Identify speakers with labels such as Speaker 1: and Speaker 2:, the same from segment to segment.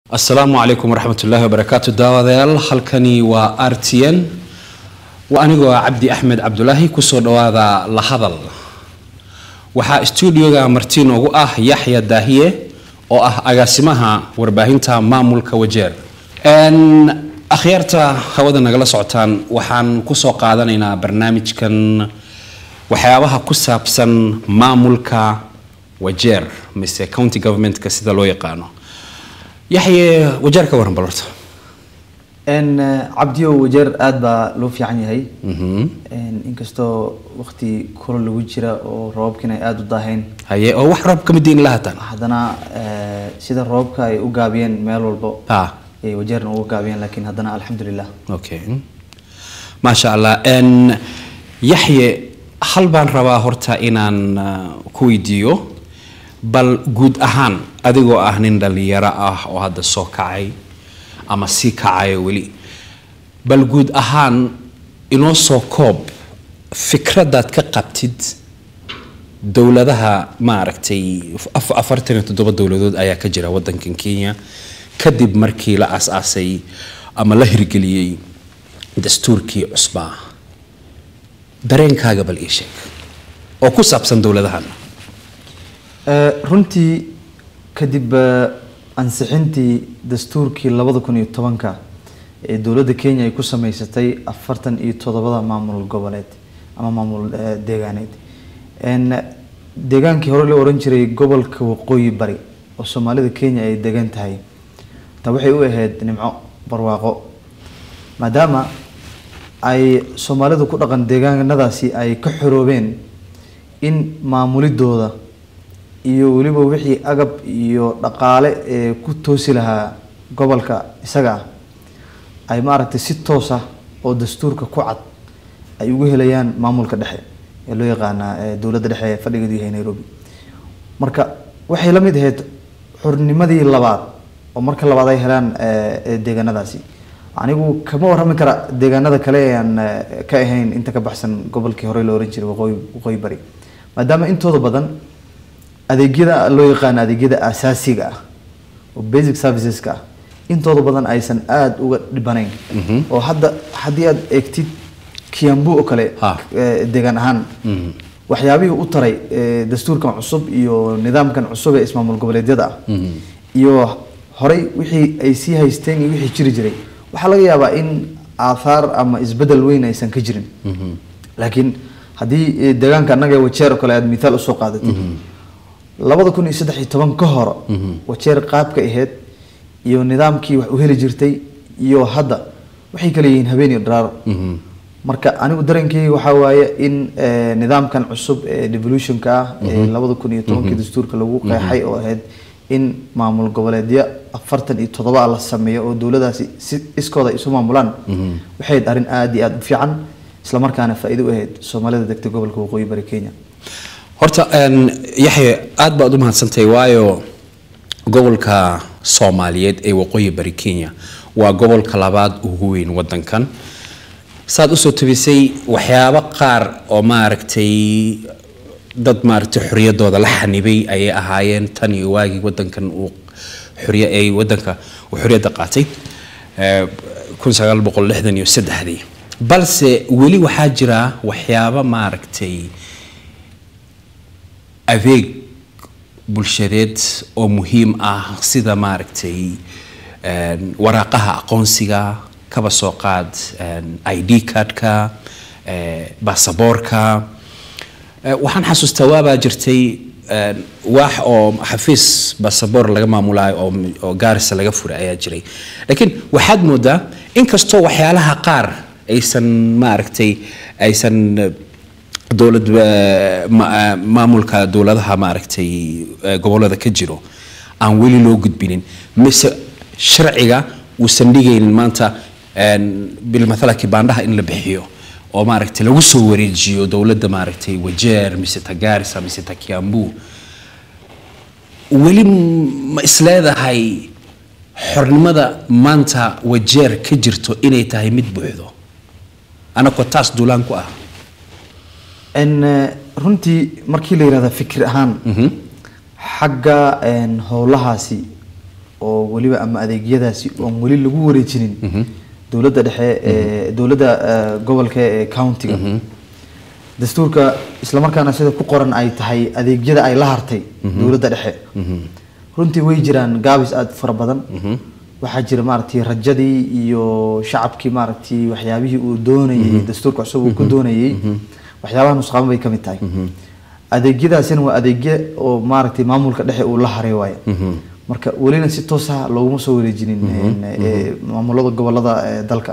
Speaker 1: asalaamu calaykum waraxmatullaahi wabarakaatu daawadayaal halkani waa r t n waa anigoo ah cabdi axmed cabdulaahi kusoo dhawaada la hadal waxaa stuudioga marti noogu ah yaxya daahiye oo ah agaasimaha warbaahinta maamulka wajeer akhyaarta hawada nagala socotaan waxaan kusoo qaadanaynaa barnaamijkan waxyaabaha ku saabsan maamulka wajeer mise county governmentka sida loo yaqaano yaxye wajeer ka waran bal horta
Speaker 2: n cabdiyo wajeer aada baa loo fiican yahay inkastoo waqti kula lagu jira oo roobabkiina ay aada u daaheen
Speaker 1: haye oo wax roob kama diin lahatan
Speaker 2: haddana sida roobabka ay u gaabiyeen meel walbo
Speaker 1: ah
Speaker 2: ay wajeerna uga gaabiyeen laakiin haddana alxamdulilah
Speaker 1: okay maasha allah n yaxye hal baan rabaa horta inaan uh, ku weydiiyo bal guud ahaan adigoo ah nin dhalinyaro ah oo hadda soo kacay ama sii kacayo weli bal guud ahaan inoo soo koob fikradaad ka qabtid dowladaha maaragtay af- afartan iyo toddoba dowladood ayaa ka jira wadankan kenya kadib markii la aas-aasay ama la hirgeliyey dastuurkii cusbaa dareenkaaga bal ii sheeg oo ku saabsan dowladahan
Speaker 2: Eh, runtii kadib eh, ansixintii dastuurkii labada kun iyo tobanka ee dowladda kenya ay ku sameysatay afartan iyo toddobada maamul goboleed ama maamul eh, deegaaneed En, deegaankii hore la oran jiray gobolka waqooyi bari oo soomaalida kenya ay degan tahay ta waxay u ahayd nimco barwaaqo maadaama ay soomaalida ku dhaqan deegaanadaasi ay ka xoroobeen in maamulidooda iyo weliba wixii agab iyo dhaqaale ee ku toosi lahaa gobolka isaga ah ay maaragtay si toos ah oo dastuurka ku cad ay ugu helayaan maamulka dhexe ee loo yaqaanaa ee dowladda dhexe ee fadhigeedu yahay nairobi marka waxay la mid ahayd xornimadii labaad oo marka labaad ay helaan ee, ee deegaanadaasi anigu kama warrami kara deegaanada kale ee aan ee, ka ahayn inta ka baxsan gobolkii hore la oran jiray waqooyi waqooyi bari maadaama intooda badan adeegyada loo yaqaano adeegyada asaasiga ah oo basic serviceska ah intooda badan aysan aada uga dhibanayn oo hadda haddii aad eegtid kiambu oo kale
Speaker 1: Ha.
Speaker 2: eh, deegaan ahaan waxyaabihii u taray eh, dastuurkan cusub iyo nidaamkan cusub ee ismaamul goboleedyada ah iyo horey wixii ay sii haysteen iyo wixii jiri jiray waxaa laga yaabaa in aathaar ama isbedel weyn aysan ka jirin laakiin haddii eh, deegaanka annaga ee wajeer oo kale aad mithaal usoo qaadatid labada kun iyo saddex iyo toban ka hor wajeer qaabka ahayd iyo nidaamkii wax u heli jirtay iyo hadda waxay kala yihiin habeen iyo dharaar marka anigu dareenkayga waxaa waaye in eh, nidaamkan cusub ee devolutionka ah ee labada kun iyo tobankii dastuurka lagu qeexay oo ahayd in maamul goboleedyo afartan iyo toddoba la sameeyo oo dowladaasi si iskooda ay isu maamulaan waxay ahayd arrin aada iyo aada u fiican islamarkaana faa'iido u ahayd soomaalida degta gobolka waqooyi bari kenya
Speaker 1: horta n yaxye aada baad u mahadsantahay waayo gobolka soomaaliyeed ee waqooyi bari kenya waa gobolka labaad ugu weyn wadankan saad usoo tabisay waxyaabo qaar oo maaragtay dad maaragtay xoriyadooda la xanibay ayay ahaayeen tan iyo waagii wadankan uu xoriya ay wadanka uu xoriyadda qaatay eh, kun sagaal boqol lixdan iyo saddexdii balse weli waxaa jira waxyaabo maaragtay adeeg bulshadeed oo muhiim ah sida maaragtay een, waraaqaha aqoonsiga kaba soo qaad een, id cardka eh, baasaboorka Eh, waxaan xasuustaa waabaa jirtay een, waax oo xafiis baasaboor laga maamulaayo oo oo gaarisa laga furay ayaa jiray laakiin waxaad moodaa inkastoo waxyaalaha qaar aysan maaragtay aysan eh, dowlad eh, ma- eh, maamulka dowladaha maaragtay eh, gobolada ka jiro aan weli loo gudbinin mise sharciga uusan dhigaynin maanta een, bilmathala kibaandhaha in la bixiyo oo maaragtay lagu soo wareejiyo dowladda maaragtay wajeer mise ta gaarisa mise ta kiambu weli ma isleedahay xornimada maanta wajeer ka jirto inay tahay mid buuxdo anagoo taas duulaan ku ah
Speaker 2: n runtii markii la yihahda fikir ahaan xagga een, howlahaasi oo weliba ama adeegyadaasi oon weli lagu wareejinin dowladda dhexe ee dowladda eh, gobolka ee countiga dastuurka islamarkaana sida ku qoran ay tahay adeegyada ay la hartay dowladda dhexe runtii way jiraan gaabis aada u fara badan waxaa jira maaragtay rajadii iyo shacabkii maaragtay waxyaabihii uu doonayay dastuurka cusub uu ku doonayay waxyaabaha nusqaamo bay ka mid tahay adeegyadaasina waa adeegyo oo maaragtay maamulka dhexe uu la haray waaye marka welina si toos ah looguma soo wareejinin een, ee, maamulada gobolada ee dalka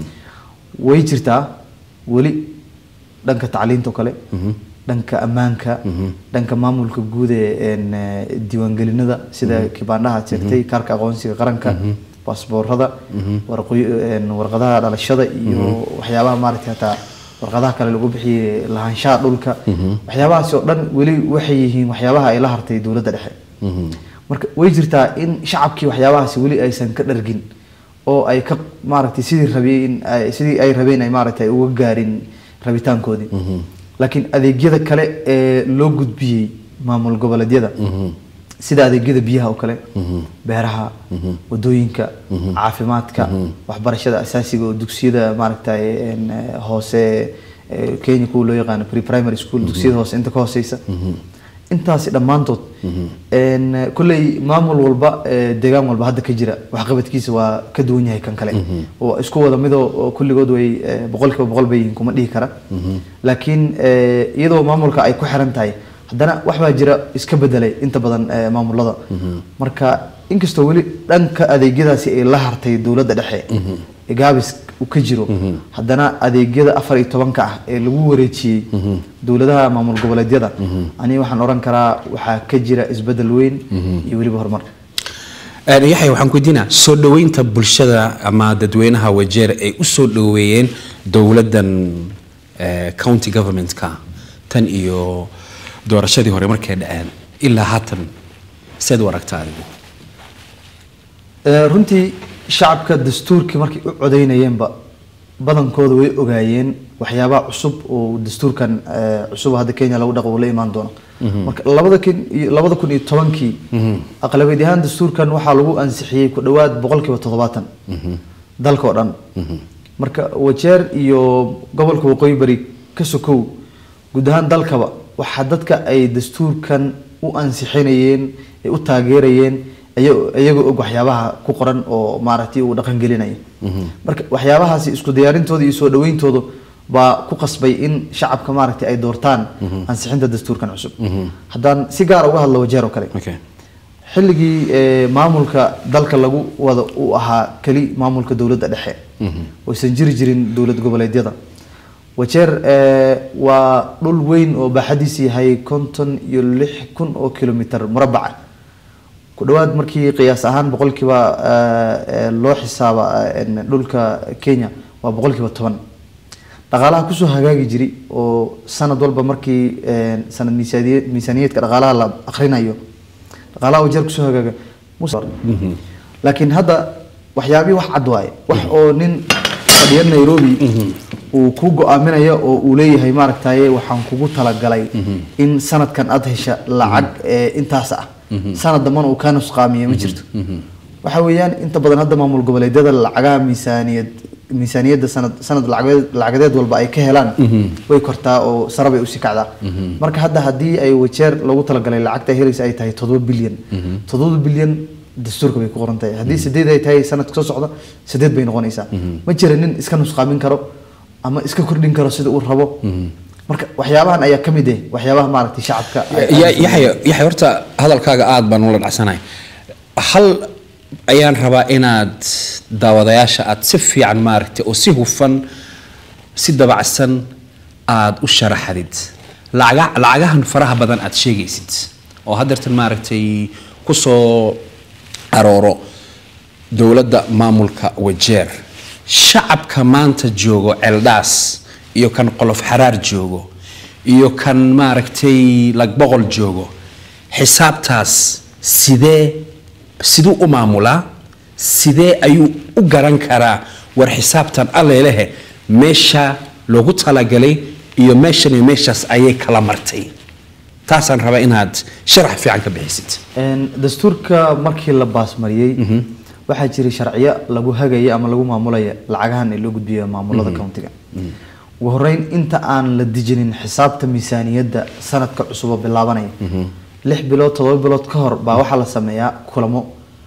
Speaker 2: way jirtaa weli dhanka tacliinta oo kale dhanka ammaanka dhanka maamulka guud ee een, ee, diiwaangelinada sida kibaandhaha aad sheegtay kaarka aqoonsiga qaranka baasboorada warqoy- een, warqadaha dhalashada iyo waxyaabaha maaragtay hataa warqadaha kale lagu bixiyay lahaanshaha dhulka waxyaabahaasi oo dhan weli waxay yihiin waxyaabaha ay la hartay dowladda dhexe marka way jirtaa in shacabkii waxyaabahaasi weli aysan ka dhargin oo ay ka maaragtay sidii rabeen ay- sidii ay rabeen ay maaragtay uga gaarin rabitaankoodii laakiin adeegyada kale ee loo gudbiyey maamul goboleedyada sida adeegyada biyaha oo kale beeraha wadooyinka caafimaadka waxbarashada asaasiga oo dugsiyada maaragtay een, eh, hoose eh, kenya kuwa loo yaqaano pre primary school dugsiyada hoose inta ka hooseysa intaasi dhammaantood een, kolley maamul walba ee, deegaan walba hadda ka jira waxqabadkiisa waa ka duwan yahay kan kale oo isku wada midoo oo kulligood way ee, boqolkiiba boqol bay yihiin kuma dhihi kara laakiin ee, iyadoo maamulka ay ku xiran tahay haddana wax baa jira iska bedelay inta badan ee, maamulada marka inkastoo weli dhanka adeegyadaasi ay la hartay dowladda dhexe ee gaabis uu ka jiro haddana adeegyada afar iyo tobanka ah ee lagu wareejiyey dowladaha maamul goboleedyada aniga waxaan oran karaa waxaa ka jira isbedel weyn iyo weliba horumar
Speaker 1: Een, yaxya waxaan ku weydiinaa soo dhoweynta bulshada ama dadweynaha wajeer ay u soo dhoweeyeen dowladdan eh, county governmentka tan iyo doorashadii hore markay dhaceen ilaa haatan seed u aragtaa adigu
Speaker 2: Ee, runtii shacabka dastuurkii markay u codeynayeenba badankooda way ogaayeen waxyaabaha cusub oo dastuurkan ee, cusub hadda kenya lagu dhaqo uu la imaan doono marka labada kun iyo labada kun iyo tobankii aqlabiyad ahaan dastuurkan waxaa lagu ansixiyey ku dhowaad boqolkiiba toddobaatan dalka oo dhan marka wajeer iyo gobolka waqooyi bari ka sokow guud ahaan dalkaba waxaa dadka ay dastuurkan u ansixinayeen ay u taageerayeen aya- iyagoo og waxyaabaha ku qoran oo maaragtay uu dhaqan gelinaya marka waxyaabahaasi isku diyaarintooda iyo soo dhaweyntooda baa ku qasbay in shacabka maaragtay ay doortaan ansixinta dastuurkan cusub haddaan si gaar uga hadlo wajeer oo kale
Speaker 1: okay.
Speaker 2: xilligii ee, maamulka dalka lagu wada uu ahaa keli maamulka dowladda dhexe oysan jiri jirin dowlad goboleedyada wajeer ee, waa dhul weyn oo baaxadiisa yahay konton iyo lix kun oo kilomitir murabaca ku dhowaad markii qiyaas ahaan boqolkiiba ee, ee, loo xisaaba ee, en, dhulka kenya waa boqolkiiba toban dhaqaalaha kusoo hagaagi jiri oo sanad walba markii ee, sanad miisaaniye- miisaaniyeedka dhaqaalaha la akrinayo dhaqaalaha wajeer kusoo hagaaga mus- laakiin hadda waxyaabihii wax cad waaye wax oo nin fadhiya nairobi uu ku go-aaminayo oo uu leeyahay maaragtaye waxaan kugu talagalay in sanadkan aad hesha lacag ee intaas ah sanad dambana uu kaa nusqaamiyo ma jirto waxa weeyaan inta badan hadda maamul goboleedyada lacagaha miisaaniyad miisaaniyadda sanad sanad lacageed lacagadeed walba ay ka helaan way kortaa oo sare bay usii kacdaa marka hadda haddii ay wajeer lagu talagalay lacagta ay helaysa ay tahay toddoba bilyan toddoba bilyan dastuurka bay ku qoran tahay haddii sideed ay tahay sanadka soo socda sideed bay noqonaysaa ma jira nin iska nusqaamin karo ama iska kordhin karo sida uu rabo marka waxyaabahan ayaa ka mid ah waxyaabaha maaragtay shacabka ay-
Speaker 1: Ya- yaxya yaxya horta hadalkaaga aada baan ula dhacsanahay hal ayaan rabaa inaad daawadayaasha aad si fiican maaragtay oo si hufan si dabacsan aad u sharaxdid lacaga lacagahan faraha badan aad sheegaysid oo haddeertan maaragtay kusoo arooro dowladda maamulka wajeer shacabka maanta joogo celdhaas iyo kan qolof xaraar joogo iyo kan maaragtay lagboqol joogo xisaabtaas sidee siduu u maamulaa sidee ayuu u garan karaa war xisaabtan allelehe meesha loogu talagalay iyo meeshan iyo meeshaas ayay kala martay taasaan rabaa inaad sharax fiican ka bixisid
Speaker 2: Een, dastuurka markii la baasmariyey waxaa jiray sharciyo lagu hagaya ama lagu maamulaya lacagahan ee loo gudbiyo maamulada countiga ugu horeyn inta aan la dejinin xisaabta miisaaniyadda sanadka cusub oo bilaabanaya lix bilood todoba bilood ka hor baa waxaa la sameeyaa kulamo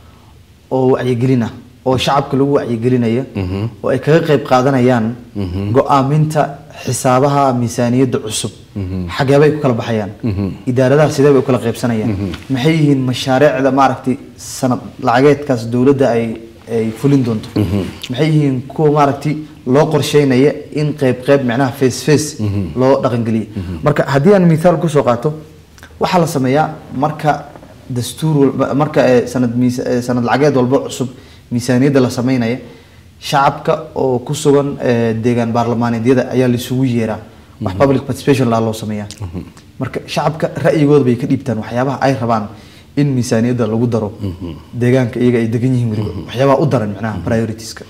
Speaker 2: oo wacyigelin ah oo shacabka lagu wacyigelinaya oo ay kaga qayb qaadanayaan go-aaminta xisaabaha miisaaniyadda cusub xageebay ku kala baxayaan idaaradaha sidee bay u kala qaybsanayaan maxay yihiin mashaariicda maaragtay sanad lacageedkaas dowladda ay ay fulin doonto maxay yihiin kuwa maaragtay loo qorsheynaya in qayb qayb macnaha face face loo dhaqangeliyo marka haddii aan mithaal kusoo qaato waxaa la sameeyaa marka dastuur walba marka eh, sanad miisa- eh, sanad lacageed walba cusub miisaaniyadda la sameynaya shacabka oo ku sugan eh, deegaan baarlamaaneedyada ayaa laisugu yeeraa wax public participation laa loo sameeyaa marka shacabka ra'yigooda bay ka dhiibtaan waxyaabaha ay rabaan in miisaaniyadda lagu daro deegaanka iyaga ay degan yihiin weliba waxyaabaha u daran macnaha prioritiska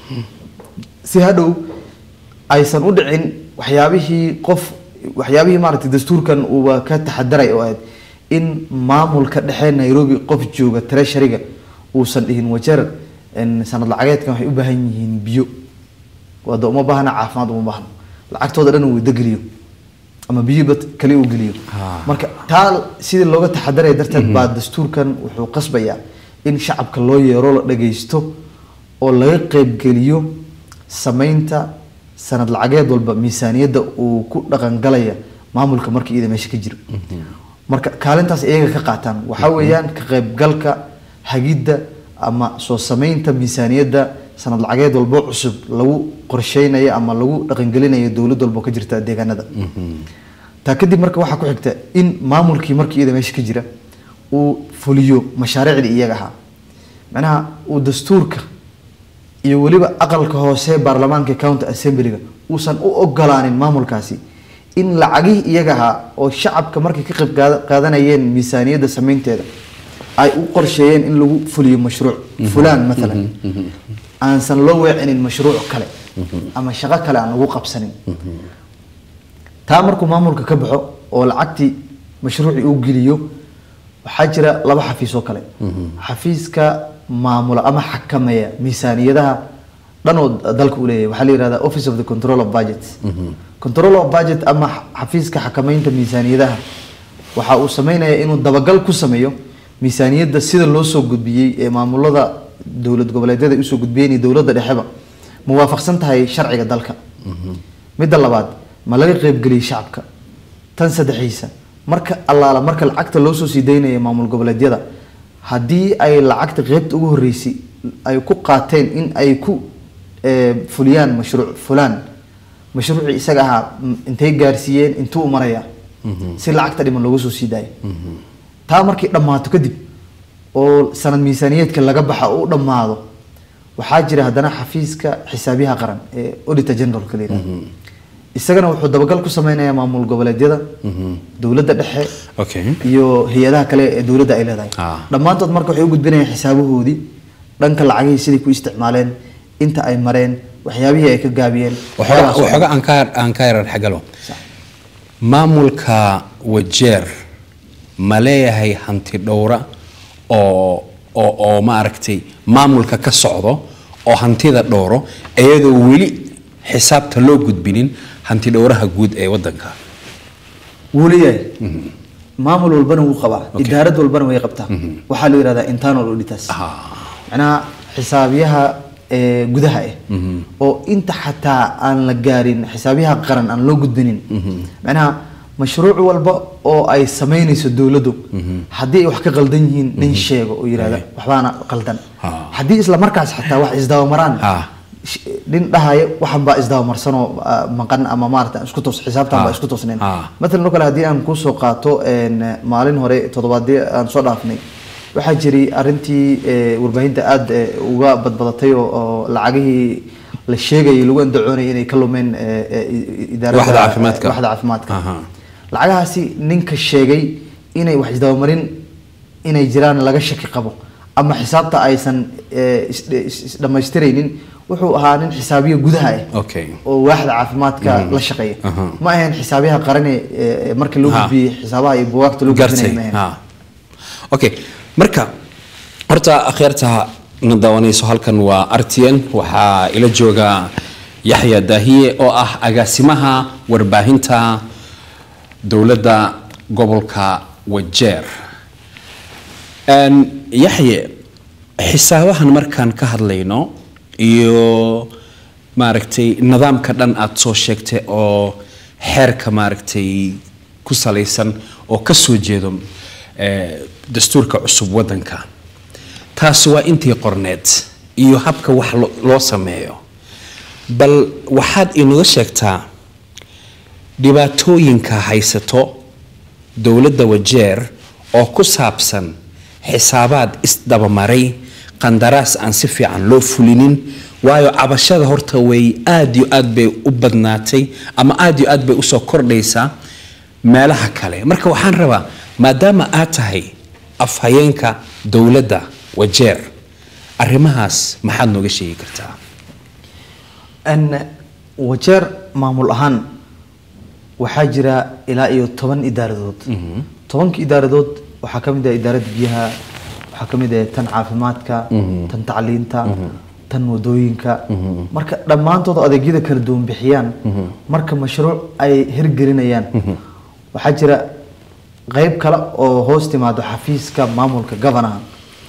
Speaker 2: si hadhow aysan u dhicin waxyaabihii qof waxyaabihii maaragtay dastuurkan uuba ka taxadaray oo ahayd in maamulka dhexe nairobi qof jooga treasuryga uusan dhihin wajar en, sanad lacageedkan waxay u baahan yihiin biyo wada uma baahna caafimaad uma baahno lacagtooda dhan uu degeliyo ama biyo kale uu geliyo
Speaker 1: Ah.
Speaker 2: marka taa sidii looga taxadaraya darteed baa dastuurkan wuxuu qasbayaa in shacabka loo yeero la dhagaysto oo laga qaybgeliyo sameynta sanad lacageed walba miisaaniyadda uu ku dhaqangalaya maamulka marka iyada meesha ka jiro marka kaalintaas iyaga ka qaataan waxaa weeyaan ka qaybgalka hagidda ama soo sameynta miisaaniyadda sanad lacageed walbo cusub lagu qorsheynayo ama lagu dhaqangelinayo dowlad walbo ka jirta deegaanada taa kadib marka waxaa ku xigta in maamulkii markii iyada meesha ka jira uu fuliyo mashaariicdii iyaga ahaa macnaha uu dastuurka iyo weliba aqalka hoose baarlamaanka county assemblyga uusan u ogolaanin maamulkaasi in lacagihii iyaga ahaa oo shacabka markay ka qayb qaada- qaadanayeen miisaaniyadda sameynteeda ay u qorsheeyeen in lagu fuliyo mashruuc fulaan maalan aansan loo weecinin mashruuc kale ama shaqo kale aan lagu qabsanin taa markuu maamulka ka baxo oo lacagtii mashruucii uu geliyo waxaa jira laba xafiis oo kale xafiiska maamula ama xakameeya miisaaniyadaha dhan oo dalka uu leeyahay waxaa la yihahdaa office of the control of budget control of budget ama xafiiska xakameynta miisaaniyadaha waxa uu sameynaya inuu dabagal ku sameeyo miisaaniyadda sida loo soo gudbiyey ee maamulada dowlad goboleedyada ay usoo gudbiyeen iyo dowladda dhexeba ma waafaqsan tahay sharciga dalka midda labaad ma laga qaybgeliyey shacabka tan saddexaysa marka allaala marka lacagta loo soo sii daynaya maamul goboleedyada haddii ay lacagta qeybta ugu horreysay ay ku qaateen in ay ku eh, fuliyaan mashruuc fulaan mashruucii isaga ahaa m- intay gaarsiiyeen intuu u maraya si lacagta dhiman looga soo sii daayo taa markay dhammaato kadib oo sanad miisaaniyeedka laga baxa oo u dhammaado waxaa jira haddana xafiiska xisaabiyaha qaran ee auditor generalka la yihahdo isagana wuxuu dabagal ku sameynayaa maamul goboleedyada dowladda dhexe
Speaker 1: okay
Speaker 2: iyo hay-adaha kale ee dowladda ay leedahay
Speaker 1: Ah.
Speaker 2: dhammaantood marka waxay u gudbinayaan xisaabahoodii dhanka lacagihii siday ku isticmaaleen inta ay mareen waxyaabihii ay ka gaabiyeen
Speaker 1: waxooga
Speaker 2: waxyaabahaas oo dhan.
Speaker 1: waxooga aan ka aan ka yarar xagalo
Speaker 2: Sax.
Speaker 1: maamulka wajeer ma leeyahay hanti dhowra oo oo oo maaragtay maamulka ka socdo oo hantida dhowro iyadoo weli xisaabta loo gudbinin hanti dhowraha guud ee wadanka
Speaker 2: wuu leeyahay maamul walbana wuu qabaa idaarad walbana way qabtaa waxaa la yihahdaa internal auditors macnaha xisaabiyaha ee gudaha ah oo inta xataa aan la gaarin xisaabiyaha qaran aan loo gudbinin macnaha mashruuc walba oo ay sameynayso dowladdu haddii ay wax ka qaldan yihiin nin sheego oo yihahda waxbaana qaldan
Speaker 1: Ah.
Speaker 2: haddii isla markaas xataa wax isdabamaraan
Speaker 1: Ah.
Speaker 2: sh- nin dhahaya waxan baa isdabamarsanoo ah, maqan ama maarata isku toos xisaabtan baa
Speaker 1: Ah.
Speaker 2: isku toosnayn
Speaker 1: Ah.
Speaker 2: matalan oo kale haddii aan kusoo qaato een, maalin hore toddobaadii aan soo dhaafnay waxaa jiray arrintii eh, warbaahinta aada eh, uga badbadatay oo oo lacagihii la sheegayay lagu andacoonayay inay ka lumeen eh, eh, i- idaaradda-
Speaker 1: Waaxda caafimaadka.
Speaker 2: waaxda caafimaadka
Speaker 1: Aha.
Speaker 2: lacagahaasi ninka sheegay inay wax isdabamarin inay jiraan laga shaki qabo ama xisaabta aysan eh, is- is- isdhammaystiraynin wuxuu ahaa nin xisaabiya gudaha ah
Speaker 1: okay
Speaker 2: oo waaxda caafimaadka la shaqeeya
Speaker 1: Aha.
Speaker 2: ma ahayn xisaabiyaha qarane ee marka loo
Speaker 1: Ha.
Speaker 2: gudbiyey xisaabaha iyo bugaagta loo gudbinaya
Speaker 1: gartay
Speaker 2: ma ahayn
Speaker 1: ha okay marka horta akhyaarta na daawanayso halkan waa rtn waxaa ila jooga yaxya daahiye oo ah agaasimaha warbaahinta dowladda gobolka wajeer Een, yaxye xisaabahan markaan ka hadlayno iyo maaragtay nidaamka dhan aad soo sheegtay oo xeerka maaragtay ku salaysan oo ka soo jeedo eh, dastuurka cusub waddanka taasi waa intii qorneed iyo habka wax lo- loo sameeyo bal waxaad inaga sheegtaa dhibaatooyinka haysato dowladda wajeer oo ku saabsan xisaabaad isdabamaray qandaraas aan si fiican loo fulinin waayo cabashada horta way aad iyo aad bay u badnaatay ama aad iyo aad bay usoo kordhaysaa meelaha kale marka waxaan rabaa maadaama aad tahay afhayeenka dowladda wajeer arrimahaas maxaad nooga sheegi kartaa
Speaker 2: n wajeer maamul ahaan waxaa jira ilaa iyo toban idaaradood tobanka idaaradood waxaa ka mid ah idaaradda biyaha waxaa ka mid ah tan caafimaadka tan tacliinta tan wadooyinka marka dhammaantood adeegyada kala duwan bixiyaan marka mashruuc ay hirgelinayaan waxaa jira qeyb kale oo hoos timaado xafiiska maamulka governaha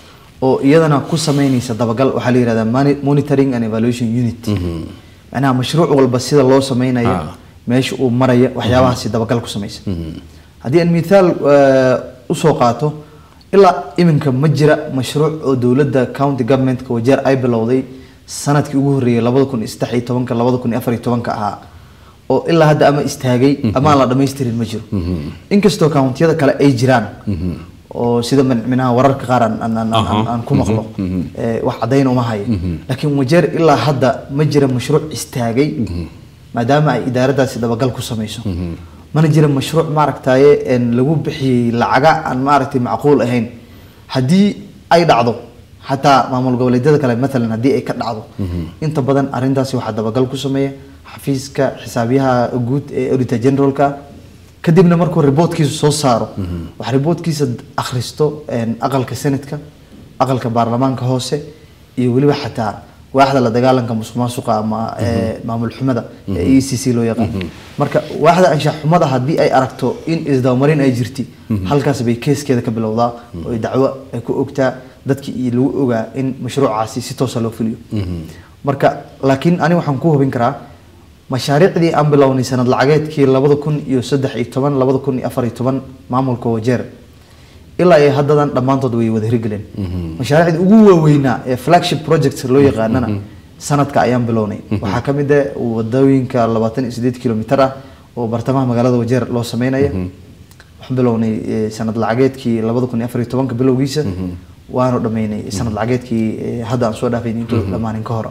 Speaker 2: oo iyadana ku sameynaysa dabagal waxaa la yihahdaa moni- monitoring and evaluation unit macnaha mashruuc walba sida loo sameynayo
Speaker 1: Ah.
Speaker 2: meesha uu maraya waxyaabahaasi dabagal ku sameysa haddii aan mithaal eh, usoo qaato ilaa iminka ma jira mashruuc oo dowladda county governmentka wajeer ay bilowday sanadkii ugu horreeyay labada kun iyo saddex iyo tobanka labada kun iyo afar iyo tobanka ahaa oo ilaa hadda ama istaagay ama aan la dhamaystirin ma jiro inkastoo countiyada kale ay jiraan oo sida min- minaha wararka qaar aan- aan- aan- aan aan ku maqlo eh, wax caddayn uma hayo laakiin wajeer ilaa hadda ma jira mashruuc istaagay maadaama ay idaaraddaasi dabagal ku sameyso mana jira mashruuc maaragtaye een lagu bixiyey lacaga aan maaragtay macquul ahayn haddii ay dhacdo xataa maamul goboleedyada kale maalan haddii ay ka dhacdo inta badan arrintaasi waxaa dabagal ku sameeya xafiiska xisaabiyaha guud ee auditor generalka kadibna markuu riboodkiisa soo saaro wax riboodkiisa akhristo een, aqalka senatka aqalka baarlamaanka hoose iyo weliba xataa waaxda la dagaalanka musuq maasuqa ama ee, maamul xumada ee e c c loo yaqaan marka waaxda anshax xumada haddii ay aragto in isdabamarin ay jirti halkaas bay keeskeeda ka bilowdaa oo ay dacwo ay ku ogtaa dadkii iyo lagu ogaa in mashruucaasi si toosa loo fuliyo marka laakiin ani waxaan ku hubin karaa mashaariicdii aan bilownay sanad lacageedkii labada kun iyo saddex iyo toban labada kun iyo afar iyo toban maamulka wajeer ilaa ay haddadan dhammaantood way wada hirgeleen mashaariicdii ugu waaweynaa ee flagship project loo yaqaanana sanadka ayaan bilownay waxaa ka mid ah wadooyinka labaatan iyo sideed kilomitar ah oo bartamaha magaalada wajeer loo sameynaya waxaan bilownay eh, sanad lacageedkii labada kun iyo afar iyo tobanka bilowgiisa waanu dhameynay sanad lacageedkii eh, hadda aan soo dhaafayn intuu dhammaanin ka hor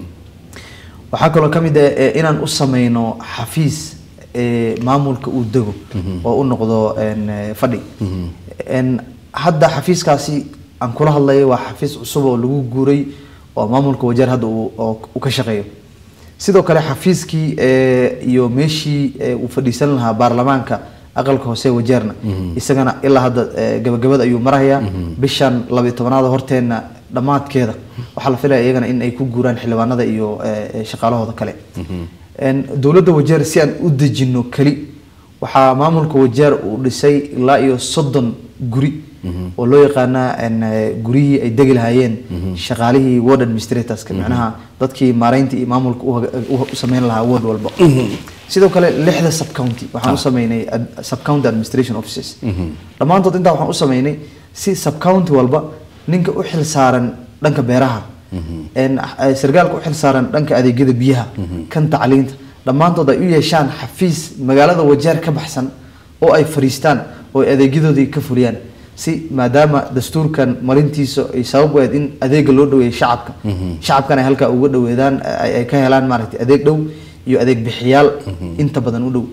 Speaker 2: waxaa kaloo ka mid ah eh, inaan u sameyno xafiis eh, maamulka uu dego oo u noqdo een, eh, fadhi En hadda xafiiskaasi aan kula hadlayo waa xafiis cusub oo lagu guuray oo maamulka wajeer hadda uu oo uu ka shaqeeyo sidoo kale xafiiskii eh, iyo meeshii eh, uu fadhiisan lahaa baarlamaanka aqalka hoose wajeerna isagana ilaa hadda eh, gabagabada ayuu marayaa bishan labiyo tobanaada horteenna dhammaadkeeda waxaa la filaya iyagana in ay ku guuraan xildhibaanada iyo eh, eh, shaqaalahooda kale En dowladda wajeer si aan u dejino keli waxaa maamulka wajeer uu dhisay ilaa iyo soddon guri oo loo yaqaana en, eh, guryihii ay degi lahaayeen shaqaalihii ward administratorska macnaha dadkii maareynta iyo maamulka u haga- u u sameyn lahaa ward walba sidoo kale lixda subcounty waxaan u sameynay ad- subcounty administration offices dhammaantood intaa waxaan u sameynay si subcounty walba ninka u xil saaran dhanka beeraha en, eh, sargaalka u xil saaran dhanka adeegyada biyaha kan tacliinta dhammaantood ay u yeeshaan xafiis magaalada wajeer ka baxsan oo ay fadhiistaan oo ay adeegyadoodii ka fuliyaan si maadaama dastuurkan marintiisa ay sabab u ahayd in adeega loo dhaweeyo shacabka shacabkan ay halkaa uga dhaweedaan ay ay ka helaan maaragtay adeeg dhow iyo adeeg bixiyaal inta badan u dhow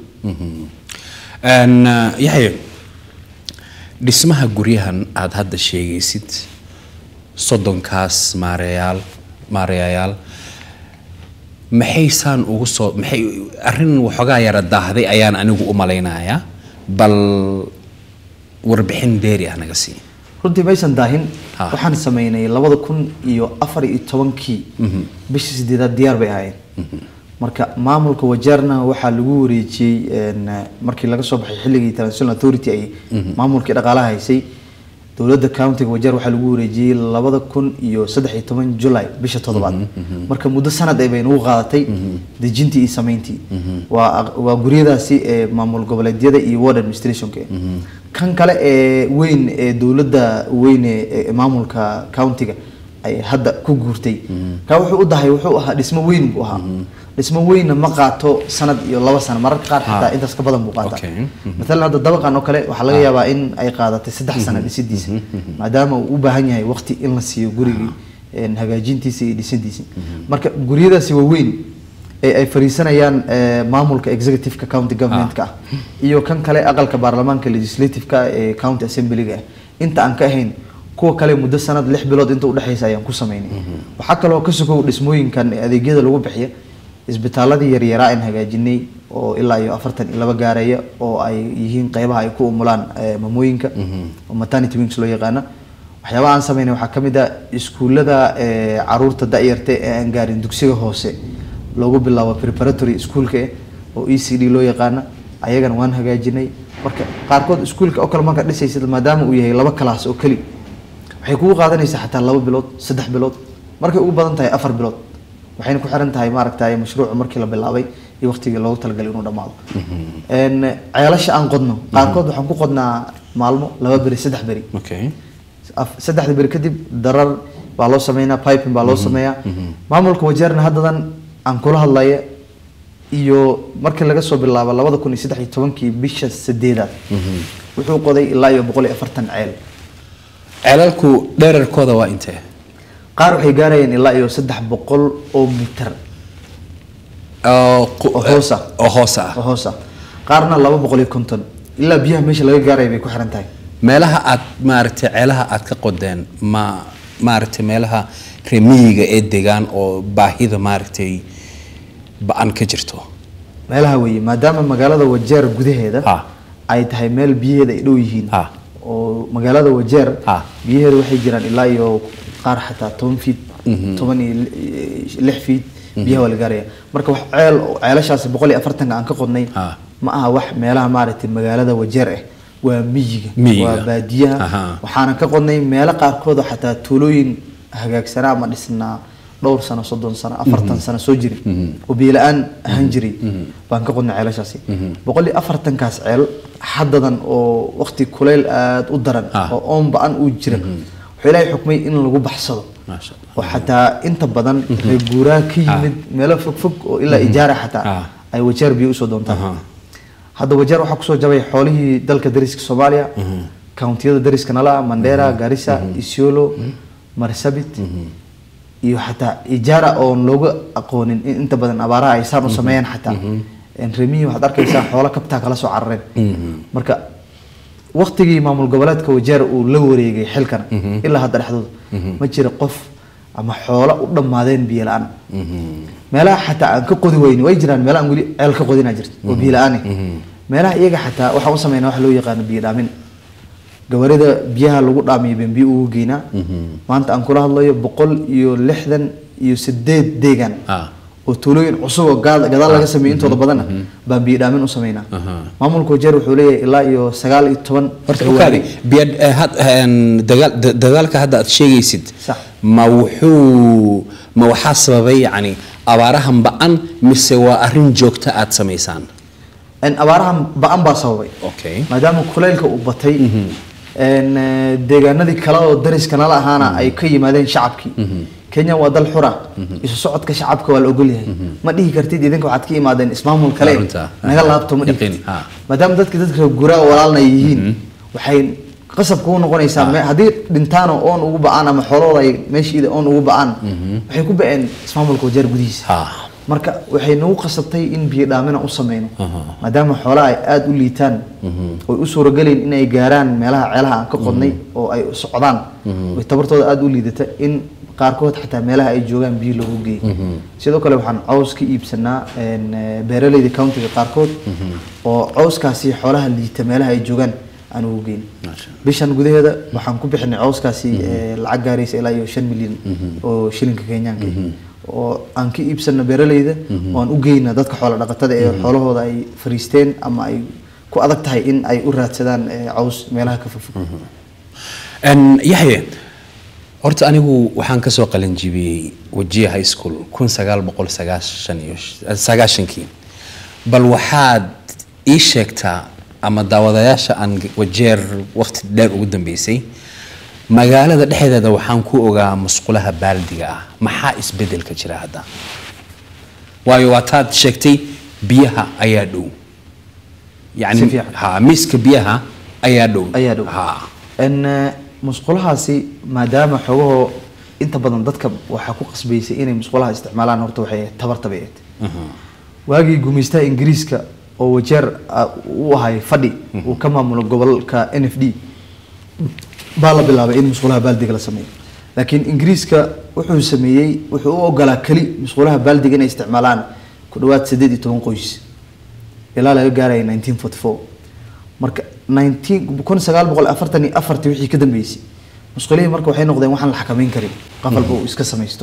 Speaker 1: Een, uh, yaxye dhismaha guryahan aada hadda sheegaysid soddonkaas maareeyaal maareeyayaal maxaysaan ugu soo maxay arrin waxoogaa yara daahday ayaan anigu u malaynayaa bal warbixin dheeri ah naga sii
Speaker 2: runtii maysan daahin
Speaker 1: Ha.
Speaker 2: waxaan sameynay labada kun iyo afar iyo tobankii bishii sideedaad diyaar bay ahaayeen marka maamulka wajaarna waxaa lagu wareejiyey een, markii laga soo baxay xilligii transitional authority ay maamulkii dhaqaalaha haysay dowladda countiga wajaar waxaa lagu wareejiyey labada kun iyo saddex iyo toban july bisha toddobaad marka muddo sanad ay bay nagu qaadatay dejintii iyo sameyntii waa aq- waa guryadaasi ee maamul goboleedyada iyo ward administrationka kan kale ee weyn ee dowladda weyn ee ee maamulka countiga ay hadda ku guurtay ka wuxuu u dahay wuxuu ahaa dhismo weyn buu ahaa dhismo weynna ma qaato sanad iyo laba sano mararka qaar xitaa intaas ka badan buu qaataa
Speaker 1: Okay.
Speaker 2: maalan hadda dabaqan oo kale waxaa laga yaabaa in ay qaadatay saddex sano dhisidiisa maadaama uu u baahan yahay waqti in la siiyo gurigii een, hagaajintiisa iyo dhisidiisa marka guryadaasi waa weyn ee ay fariisanayaan eh, maamulka executive-ka county government-ka ah iyo kan kale aqalka baarlamaanka legislative-ka ee county assembly-ga ah inta aan ka ahayn kuwa kale muddo sanad lix bilood inta udhexeysa ayaan ku sameynay waxaa kaloo ka sokow dhismooyinkan ee adeegyada lagu bixiya isbitaaladii yaryaraa aan hagaajinay oo ilaa iyo afartan iyo laba gaareeya oo ay yihiin qeybaha ay ku umulaan eh, mamooyinka oo maternity wings loo yaqaana waxyaabaha aan sameynay waxaa ka mid ah iskuullada eh, caruurta da-yarta ee aan gaarin dugsiga hoose loogu bilaabo preparatory schoolka eh, oo e c d loo yaqaana ayagana waan hagaajinay marka qaarkood iskuulka oo kale marka dhisaysid maadaama uu yahay laba kalaas oo keli waxay kugu qaadanaysaa xataa laba bilood saddex bilood markay ugu badan tahay afar bilood waxayna ku xiran tahay maaragtay mashruuca markii la bilaabay iyo waqtigii loogu talagalay inuu dhammaado Een, ceelasha aan qodno qaarkood waxaan ku qodnaa maalmo laba beri saddex beri
Speaker 1: okay
Speaker 2: Af- saddexda beri kadib darar baa loo sameynaa piping baa loo sameeyaa maamulka wajeerna haddadan aan kula hadlaya iyo markii laga soo bilaabo labada kun iyo saddex iyo tobankii bisha sideedaad wuxuu qoday ilaa iyo boqol iyo afartan ceel
Speaker 1: ceelalku dherarkooda waa intee
Speaker 2: qaar waxay gaarayeen ilaa iyo saddex boqol oo mitar
Speaker 1: oo qu-
Speaker 2: oo hoos ah.
Speaker 1: oo hoos ah
Speaker 2: oo hoos ah qaarna laba boqol iyo konton ilaa biyaha meesha laga gaaraya bay ku xiran tahay
Speaker 1: meelaha aad maaragtay ceelaha aad ka qodeen ma maaragtay meelaha remiyiga ee degaan oo baahida maaragtay ba-an ka jirto
Speaker 2: meelaha weeye maadaama magaalada wajeer gudaheeda
Speaker 1: Ha.
Speaker 2: ay tahay meel biyaheeda ay dhow yihiin
Speaker 1: Ha.
Speaker 2: oo magaalada wajeer
Speaker 1: Ha.
Speaker 2: biyaheeda waxay jiraan ilaa iyo qaar xataa toban fiit toban iyo li- lix fiit biyaha waa la gaaraya marka wax ceel oo ceelashaasi boqol iyo afartanka aan ka qodnay
Speaker 1: Ha.
Speaker 2: ma aha wax meelaha maaragtay magaalada wajeer ah waa miyiga
Speaker 1: Miyiga.
Speaker 2: waa baadiyaha
Speaker 1: Aha.
Speaker 2: waxaana ka qodnay meelo qaarkood oo xataa tuulooyin hagaagsanaa ama dhisnaa dhowr sano soddon sano afartan sano soo jiri oo biyo-la-aan ahaan jiray baan ka qodnay ceelashaasi boqol iyo afartankaas ceel haddadan oo waqti kuleyl aada u daran
Speaker 1: Ah.
Speaker 2: oo oon ba-an uu jira wuxuu ilaahay xukmay in lagu baxsado
Speaker 1: maasha allah
Speaker 2: oo xataa inta badan reer guuraa ka yimid meelo fogfog oo ilaa ijaara xataa
Speaker 1: Ah.
Speaker 2: ay wajeer biyo usoo doontaan
Speaker 1: Aha.
Speaker 2: hadda wajeer waxaa kusoo jabay xoolihii dalka dariska soomaaliya countiyada dariska nala mandera garissa isiolo marsabit iyo xataa ijaara oon looga aqoonin in inta badan abaaraha ay saan u sameeyaan xataa remiyi waxaad arkaysaa xoolo kabtaa kala soo carareen marka waqtigii maamul goboleedka wajeer uu la wareegay xilkan ilaa hadda dhexdooda ma jira qof ama xoolo u dhammaadeen biyo la-aan meelaha xataa aan ka qodi weyni way jiraan meelaha aan weli ceel ka qodinaa jirta oo biyo la-aan ah. meelaha iyaga xataa waxaan u sameynaa wax loo yaqaano biyo dhaamin gawarida biyaha lagu dhaamiyo baan biyo ugu geynaa maanta aan kula hadlayo boqol iyo lixdan iyo sideed deegaan
Speaker 1: Ah.
Speaker 2: oo tuulooyin cusub oo gaad- gadaal laga sameeyey intooda badana baan biyo dhaamin u sameynaa
Speaker 1: Aha.
Speaker 2: maamulka wajeer wuxuu leeyahay ilaa iyo sagaal iyo toban
Speaker 1: horta
Speaker 2: gawaari.
Speaker 1: ukaadi biya eh, had- een, dagaal da- dagaalka hadda aad sheegaysid
Speaker 2: Sax.
Speaker 1: ma wuxuu ma waxaa sababay yacni abaarahan ba-an mise waa arrin joogta aad samaysaan
Speaker 2: En abaarahan ba-an baa sababay
Speaker 1: okay
Speaker 2: maadaama kuleylka uu batay en, eh, deegaanadii kale oo dariska nala ahaana ay ka yimaadeen shacabkii kenya waa dal xura isu socodka shacabka waa la ogol yahay ma dhihi kartid idinka waxaad ka imaadeen ismaamul kale
Speaker 1: Waa runta.
Speaker 2: naga laabto ma
Speaker 1: Yaqiin,
Speaker 2: dhihi
Speaker 1: ha.
Speaker 2: maadaama dadka dadka guraa walaalna ay yihiin waxay qasab kugu noqonaysaa me- haddii dhintaan oo oon ugu ba-aan ama xoolahooda ay meeshiida oon ugu ba-aan waxay ku ba-een ismaamulka wajeer gudihiisa
Speaker 1: ha
Speaker 2: marka waxay nagu qasabtay in biyo dhaamina u sameyno maadaama xoolaha ay aada u liitaan oy u suuragelayn in ay gaaraan meelaha ceelaha aan ka qodnay oo ay socdaan oy tabartooda aada u liidata in qaarkood xataa meelaha ay joogaan biyo lagu geeyo sidoo kale waxaan caws ka iibsanaa een, eh, beeraleyda countiga qaarkood oo cawskaasi xoolaha liita meelaha ay joogaan aan ugu geyn bishan gudaheeda waxaan ku bixinay cawskaasi eh, lacag gaaraysa ilaa iyo shan milyan oo shilinka kenyaanka oo aan ka iibsano beeraleyda oo aan u geyna dadka xoola dhaqatada ee xoolahooda ay fariisteen ama ay ku adag tahay in ay u raadsadaan eh, caws meelaha ka fogfog
Speaker 1: Een, yaxye horta anigu waxaan kasoo qalinjibiyey wajiya high school kun sagaal boqol sagaashan iyo sagaashankii bal waxaad ii sheegtaa ama daawadayaasha aan wajeer waqti dheer ugu dambeysay magaalada dhexdeeda waxaan ku ogaa musqulaha baaldiga ah maxaa isbedelka jira hadda waayo waataad sheegtay biyaha ayaa dhow
Speaker 2: Si
Speaker 1: yani
Speaker 2: fiican.
Speaker 1: ha miiska biyaha ayaa dhow
Speaker 2: ayaa dhow
Speaker 1: ha
Speaker 2: n musqulahaasi maadaama xogahoo inta badan dadka waxaa ku qasbaysay inay musqulaha isticmaalaan horta waxay ahayd tabarta bay ahayd waagii gumaystaha ingiriiska oo wajeer ah, u ahay fadhi uu ka maamulo gobolka n f d baa la bilaabay in musqulaha baaldiga la sameeyo laakiin ingiriiska wuxuu sameeyey wuxuu u ogolaa keli musqulaha baaldiga inay isticmaalaan ku dhawaad sideed iyo toban qoys ilaa laga gaaraya 1944 marka 19 kun sagaal boqol afartan iyo afartii wixii ka dambeysay musqulihii marka waxay noqdeen waxaan la xakameyn karin qof walba uu iska samaysto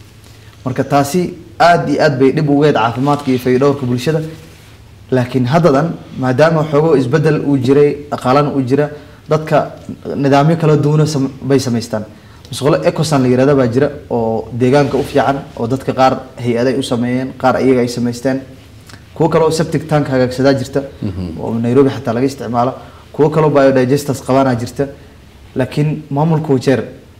Speaker 2: marka taasi aad iyo aad bay dhib ugeed caafimaadka iyo fayodhowrka bulshada laakiin haddadan maadaama xoogoo isbedel uu jiray dhaqaalana uu jira dadka nidaamyo kala duwana sam- bay samaystaan musqulo ecosan la yirahda baa jira oo deegaanka u fiican oo dadka qaar hay-aday u sameeyeen qaar iyaga ay samaysteen kuwo kaloo septic tank hagaagsadaa jirta oo nairobi xataa laga isticmaalo kuwo kaloo biodigesters qabaanaa jirta laakiin maamulka wajeer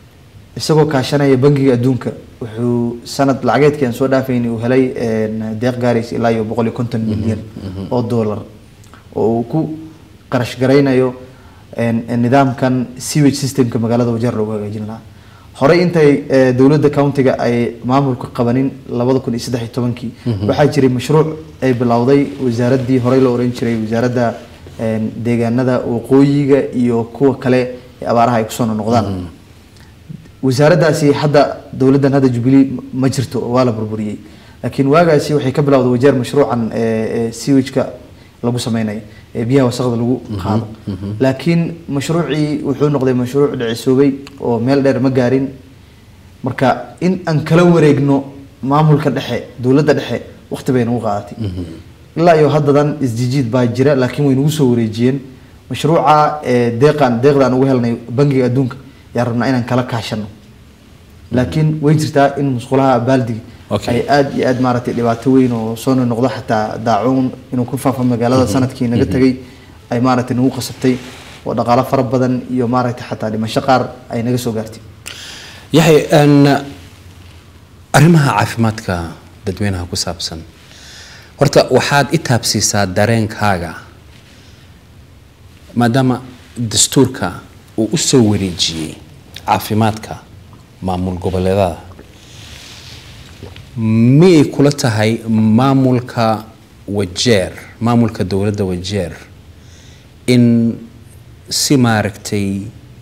Speaker 2: isagoo kaashanaya bangiga adduunka wuxuu sanad lacageedkii aan soo dhaafayni uu helay een, deeq gaaraysa ilaa iyo boqol iyo konton milyan oo dollar oo uu ku qarash garaynayo een, een, nidaamkan sewage systemka magaalada wajeer loogu hagaajin lahaa horey intay eh, dowladda countiga ay maamulka qabanin labada kun iyo saddex iyo tobankii waxaa jiray mashruuc ay bilowday wasaaraddii horey loo oran jiray wasaaradda een, deegaanada waqooyiga iyo kuwa kale ee abaaraha ay kusoo noqdaan wasaaraddaasi hadda dowladdan hadda jubilee ma jirto oo waa la burburiyey laakiin waagaasi waxay ka bilowday wajeer mashruucan ee, ee sewage-ka lagu sameynayo ee biyaha wasaqda lagu qaado laakiin mashruucii wuxuu noqday mashruuc dhicisoobay oo meel dheer ma gaarin marka in aan kala wareegno maamulka dhexe dowladda dhexe waqti bay nagu qaadatay ilaa iyo haddadan isjijiid baa jira laakiin way nagu soo wareejiyeen mashruuca ee deeqan deeqdaan ugu helnay bangiga adduunka yaa rabnaa inaan kala kaashano laakiin way jirtaa in musqulaha baaldiga
Speaker 1: Okay.
Speaker 2: ay aad iyo aad maaragtay dhibaato weyn oo soo noqdo xataa daacuun inuu ku faafo magaalada sanadkii naga tegay ay maaragtay nagu qasabtay oo dhaqaalo fara badan iyo maaragtay xataa dhimasho qaar ay naga soo gaartay
Speaker 1: yaxay een, arrimaha caafimaadka dadweynaha ku saabsan horta waxaad i taabsiisaa dareenkaaga maadaama dastuurka uu u soo wareejiyey caafimaadka maamul goboleedada miyay kula tahay maamulka wajeer maamulka dowladda wajeer in si maaragtay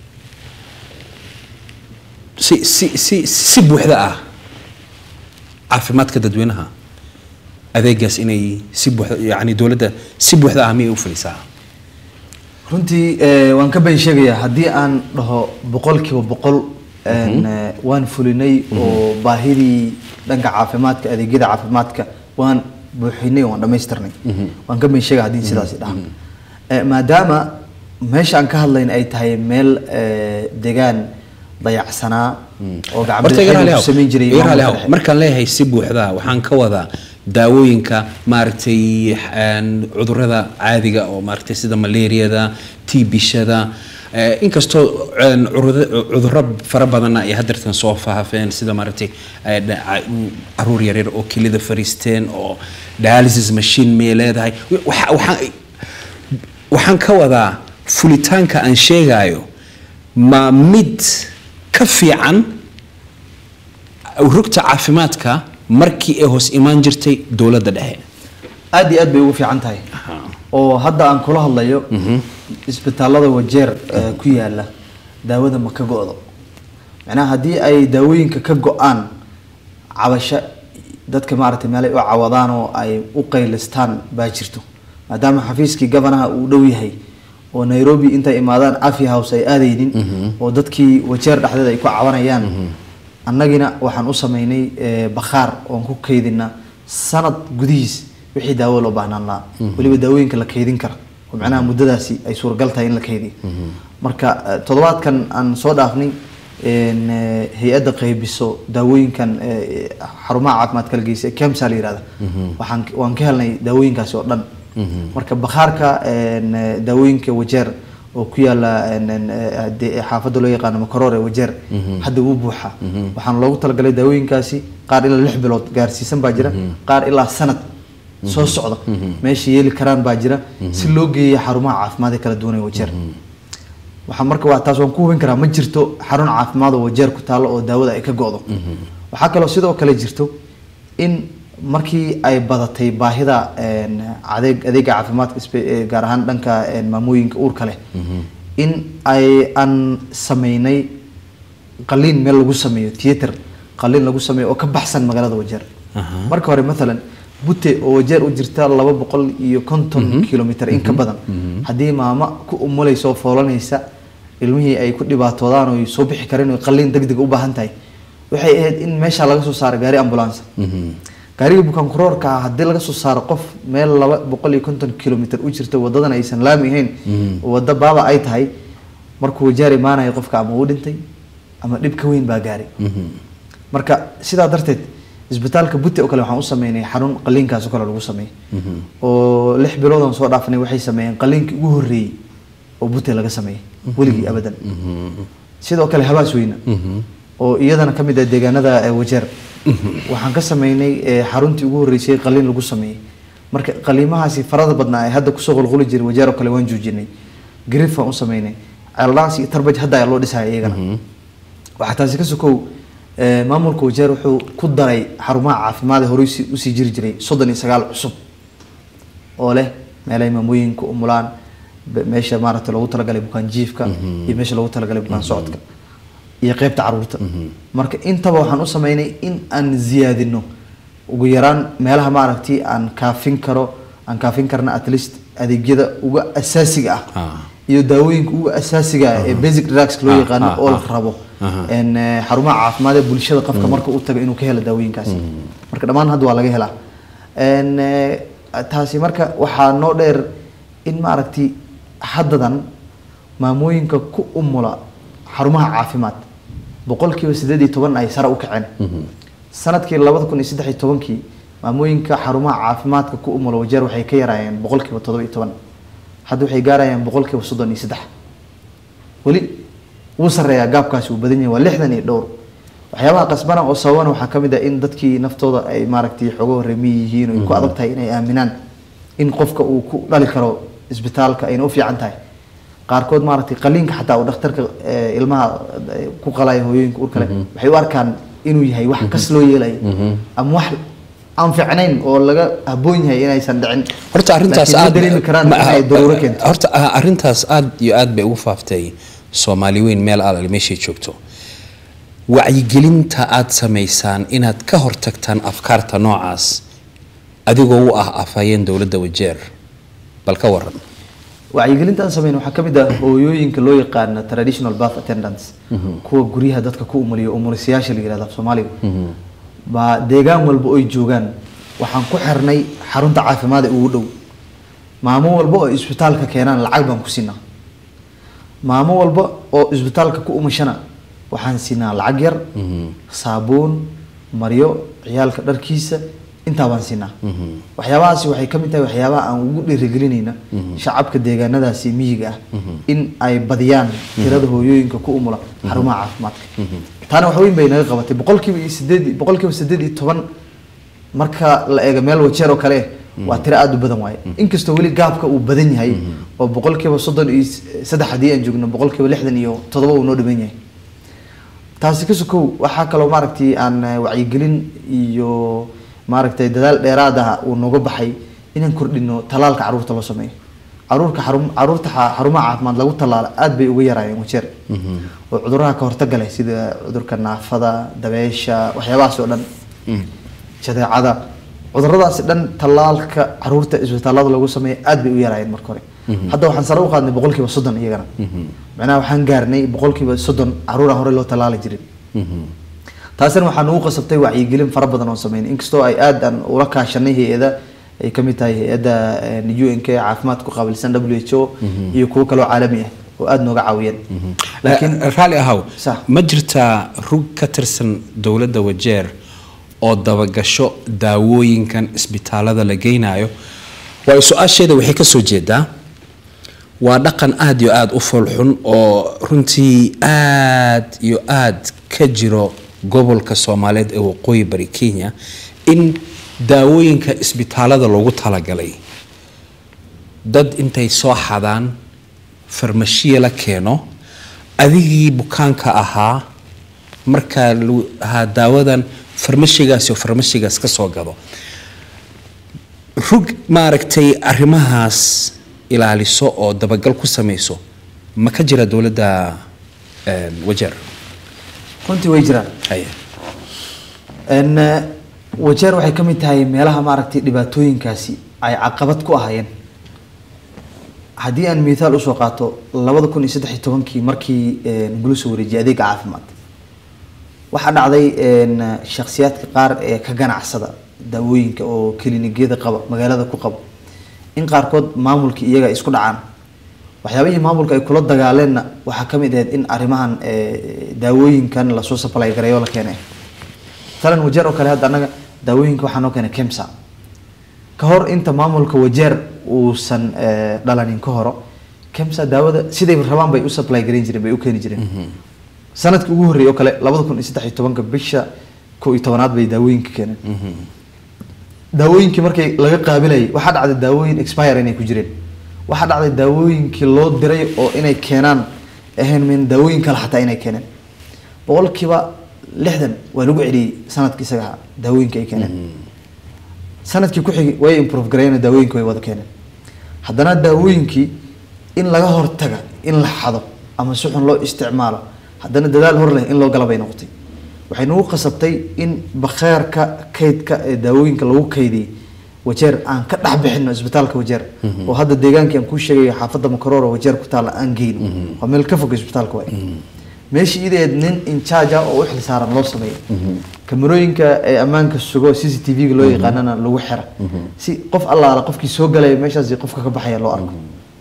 Speaker 1: si si si si buuxda ah caafimaadka dadweynaha adeegaas inay si buuxda yani dowladda si buuxda ah miyay u fulisaa
Speaker 2: runtii eh, waan ka been sheegayaa haddii aan dhaho boqolkiiba boqol een, eh, waan fulinay oo baahidii dhanka caafimaadka adeegyada caafimaadka waan buuxinay oo waan dhammaystirnay waan ka been sheegaya haddii sidaasi dhaha Eh, maadaama meesha aan ka hadlayna ay tahay meel eh, deegaan dayacsanaa oo
Speaker 1: horta iga raali
Speaker 2: gacmo
Speaker 1: haw,
Speaker 2: samayn jiray
Speaker 1: iga raali
Speaker 2: maamulka
Speaker 1: haw.
Speaker 2: dhexe.
Speaker 1: markaan leeyahay si buuxda waxaan ka wadaa daawooyinka maaragtay een, cudurrada caadiga oo maaragtay sida malaariyada tiibishada eh, inkastoo een, curuda- cudurro fara badanna ay hadeertan soo faafeen sida maaragtay eh, dha- ca- caruur yaryar oo kelida fariisteen oo dialysis machine may leedahay Waxa- waxaan waxaan ka wadaa fulitaanka aan sheegayo ma mid ka fiican rugta caafimaadka markii ay hoos imaan jirtay dowladda dhexe
Speaker 2: aad iyo aad bay ugu fiican tahay oo hadda aan kula hadlayo isbitaalada wajeer eh, ku yaala daawada ma ka go-do macnaha haddii ay daawooyinka ka go-aan cabasho dadka maaragtay meel ay u cawadaan oo ay u qaylistaan baa jirto maadaama xafiiskii gabanaha uu dhow yahay oo nairobi intay imaadaan cafi house ay aadaynin oo dadkii wajeer dhexdeeda ay ku cabanayaan annagina waxaan u sameynay eh, bakhaar oon ku kaydina sanad gudihiis wixii daawo loo baahnaan lahaa weliba daawooyinka la kaydin kara oo macnaha muddadaasi ay suuragal tahay in la kaydiyo marka eh, toddobaadkan aan soo dhaafnay een, eh, hay-adda qaybiso daawooyinkan eh, xarumaha caafimaadka la geysa kemsa la yihahda waxaan waan ka helnay daawooyinkaasi oo dhan marka bakhaarka een, eh, daawooyinka wajeer oo ku yaala een, een, eh, de- xaafadda loo yaqaano makaroor ee wajeer hadda wuu buuxa waxaan loogu talagalay daawooyinkaasi qaar ilaa lix bilood gaarsiisan baa jira qaar ilaa sanad soo socda meesha yeeli karaan baa jira si loo geeya xarumaha caafimaad ee kala duwan ee wajeer waxaa marka waa taas waan ku hubin karaa ma jirto xarun caafimaad oo wajeer ku taalo oo daawada ay ka go-do waxaa kaloo sidoo kale jirto in markii ay badatay baahida een, adeeg adeega caafimaadka isbe- ee gaar ahaan dhanka een, maamooyinka uurka leh in ay aan sameynay qaliin meel lagu sameeyo theater qaliin lagu sameeyo oo ka baxsan magaalada wajeer marka hore maalan bute oo wajeer u jirta laba boqol iyo konton kilomitr in ka badan haddii maamo ku umulaysa oo foolanaysa ilmihii ay ku dhibaatoodaan oo ay soo bixi kareen oo qaliin deg deg u baahan tahay waxay ahayd in meesha laga soo saaro gaari ambulance gaariga bukaan kuroorka ah haddii laga soo saaro qof meel laba boqol iyo konton kilomitr u jirta wadadan aysan laami ahayn oo wada baaba ay tahay markuu wajaar imaanayo qofka ama uu dhintay ama dhib ka weyn baa gaaray marka sidaa darteed isbitaalka butte oo kale waxaan u sameynay xarun qaliinkaas oo kale lagu sameeyey oo lix bilood aan soo dhaafnay waxay sameeyeen qaliinkii ugu horreeyey oo butte laga sameeyey weligii abadan sidoo kale habaas weyna oo iyadana ka mid ah deegaanada eh, wajeer waxaan ka sameynay eh, xaruntii ugu horreysay qaliin lagu sameeyey marka qaliimahaasi farada badnaa ee hadda kusoo qulquli jiray wajeer oo kale waan joojinay grif aan u sameynay ceeldhaans iyo tarbaj hadda ayaa loo dhisaya iyagana waxaa taasi ka sokow eh, maamulka wajeer wuxuu ku daray xarumaha caafimaad ee horey usi- usii jiri jiray soddon iyo sagaal cusub oo leh meelay maamooyinka umulaan be- meesha maaragtay loogu talagalay bukaan jiifka iyo meesha loogu talagalay bukaan socodka iyo qeybta caruurta marka intaba waxaan u sameynay in aan ziyaadino ugu yaraan meelaha maaragtay aan kaafin karo aan kaafin karna at least adeegyada uga asaasiga ah
Speaker 1: Ah.
Speaker 2: iyo daawooyinka uga asaasiga ah ee basic drugs loo
Speaker 1: Ah,
Speaker 2: yaqaano
Speaker 1: ah,
Speaker 2: oo la
Speaker 1: ah.
Speaker 2: rabo
Speaker 1: Aha.
Speaker 2: een, eh, xarumaha caafimaad ee bulshada qofka marka uu tago inuu ka helo daawooyinkaasi marka dhammaan hadda waa laga helaa Een, eh, taasi marka waxaa noo dheer in maaragtay haddadan maamooyinka ku umula xarumaha caafimaad boqolkiiba sideed iyo toban ay sare u kaceen sanadkii labada kun iyo saddex iyo tobankii maamooyinka xarumaha caafimaadka ku umula wajeer waxay ka yaraayeen boqolkiiba toddoba iyo toban hadda waxay gaarayaan boqolkiiba soddon iyo saddex weli wuu sareeyaa gaabkaasi uu badan yahay waa lixdan iyo dhowr waxyaabaha qasbana oo sababana waxaa ka mid ah in dadkii naftooda ay maaragtay xogo horreemiyi yihiin oo ay ku adag tahay inay aaminaan in qofka uu ku dhali karo isbitaalka ayna u fiican tahay qaarkood maaragtay qaliinka xataa uu dhakhtarka eh, ilmaha eh, ku qalaya hooyooyinka uur kale waxay u arkaan inuu yahay wax kas loo yeelayo ama wax aan ficnayn oo laga habboon yahay inaysan dhicin
Speaker 1: horta arrintaas
Speaker 2: Laakiin ma
Speaker 1: aad
Speaker 2: dareemi karaan
Speaker 1: ma-
Speaker 2: inay daruuro keento
Speaker 1: horta ah, arrintaas aad iyo aad bay ugu faaftay soomaali weyn meel alal meeshay joogto wacyigelinta aad samaysaan inaad ka hortagtaan afkaarta noocaas adigoo u ah afhayeen dowladda wajeer bal ka waran
Speaker 2: wacyigelinta aan sameyn waxaa ka mid ah hooyooyinka loo yaqaana traditional birth attendants kuwa guryaha dadka ku umuliyo umulisayaasha la yihahda af soomaaliga baa deegaan walba oy joogaan waxaan ku xirnay xarunta caafimaad ee ugu dhow maamo walba oo isbitaalka keenaan lacag baan ku siinaa maamo walba oo isbitaalka ku umashana waxaan siinaa lacag yar saabuun maryo ciyaalka dharkiisa intaa baan siinaa waxyaabahaasi waxay ka mid tahay waxyaabaha aan ugu dhiirigelinayna shacabka deegaanadaasi miyiga ah in ay badiyaan tirada hooyooyinka ku umula xarumaha caafimaadka taana wax weyn bay naga qabatay boqolkiiba iyo sideed boqolkiiba sideed iyo toban marka la eego meel wajeer oo kale waa tiro aada u badan waaye inkastoo weli gaabka uu badan yahay oo boqolkiiba soddon iyo saddex haddii aan joogno boqolkiiba lixdan iyo toddoba uu noo dhiman yahay taasi ka sokow waxaa kaloo maaragtay aan eh, wacyigelin iyo maaragtay dadaal dheeraad ah uu nooga baxay inaan kordhino talaalka caruurta loo sameeyo caruurka xarum caruurta xa- xarumaha caafimaad lagu talaalo aad bay uga yaraayeen wajeer oo cuduraha ka hortaga leh sida cudurka naafada dabeesha waxyaabahaas oo dhan jadeecada cuduradaasi dhan tallaalka caruurta isbitaalada lagu sameeyo aad bay u yaraayeen marka hore hadda waxaan sare u qaadnay boqolkiiba soddon iyagana macnaha waxaan gaarnay boqolkiiba soddon caruura hore loo tallaali jirin taasina waxaa nagu qasabtay wacyigelin fara badan oo sameyn inkastoo ay aad aan ula kaashanay hay-ada ay kamid tahay hay-adda un k caafimaadka ku qaabilsan w h o iyo kuwo kaloo caalami ah oo aada nooga caawiyeen
Speaker 1: laakiin raalli ahaw
Speaker 2: Sax.
Speaker 1: ma jirtaa rug ka tirsan dowladda wajeer oo dabagasho daawooyinkan isbitaalada la geynayo waayo su-aasheeda waxay ka soo jeedaa waa dhaqan aada iyo aada u foolxun oo runtii aad iyo aad ka jiro gobolka soomaaliyeed ee waqooyi bari kenya in daawooyinka isbitaalada loogu talagalay dad intay soo xadaan farmashiya la keeno adigii bukaanka ahaa markaa lagu ahaa daawadan farmashigaas iyo farmashigaas ka soo gado rug maaragtay arrimahaas ilaaliso oo dabagal ku samayso ma ka jira dowladda een, wajeer
Speaker 2: runtii way jiraan
Speaker 1: haye
Speaker 2: n wajeer waxay ka mid tahay meelaha maaragtay dhibaatooyinkaasi ay caqabad ku ahaayeen haddii aan mithaal usoo qaato labada kun iyo saddex iyo tobankii markii nagula soo wareejiyay adeega caafimaad waxaa dhacday n shakhsiyaadka qaar ee ka ganacsada daawooyinka oo kilinikiyada qaba magaalada ku qaba in qaarkood maamulkii iyaga ay isku dhacaan waxyaabihii maamulka ay kula dagaaleenna waxaa ka mid ahayd in arrimahan eh, daawooyinkan lasoo supply gareeyo la keenay talan wajeer oo kale hadda annaga daawooyinka waxaa noo keenay kemsa ka hor inta maamulka wajeer uusan eh, dhalanin ka horo kemsa daawada siday rabaan bay u supply gareyn jireen bay u keeni jireen sanadkii ugu horreeyay oo kale labada kun iyo saddex iyo tobanka bisha kow iyo tobanaad bay daawooyinka keeneen daawooyinkii markay laga qaabilayay waxaa dhacday daawooyin expire inay ku jireen waxaa dhacday daawooyinkii loo diray oo inay keenaan ahayn min daawooyin kale xataa inay keeneen boqolkiiba lixdan waa lagu celiyey sanadkii isaga ahaa daawooyinka ay keeneen sanadkii ku xigay way improve gareeyeen daawooyinka way wada keeneen haddana daawooyinkii in laga hortaga in la xado ama si xun loo isticmaalo haddana dadaal hor leh in loo gala bay noqotay waxay nagu qasabtay in bakheerka kaydka ee daawooyinka lagu kaydiyey wajeer aan ka dhex bixino isbitaalka wajeer oo hadda deegaankii aan kuu sheegayo xaafadda makaroor oo wajeer ku taalla aan geyno waa meel ka fog isbitaalka waay meeshii ideed nin incharge ah oo u xil saaran loo sameeyo kamarooyinka ee ammaanka sugo c c t v-ga loo yaqaanana lagu xira si qof allaala qofkii soo galaya meeshaas iyo qofka ka baxaya loo arko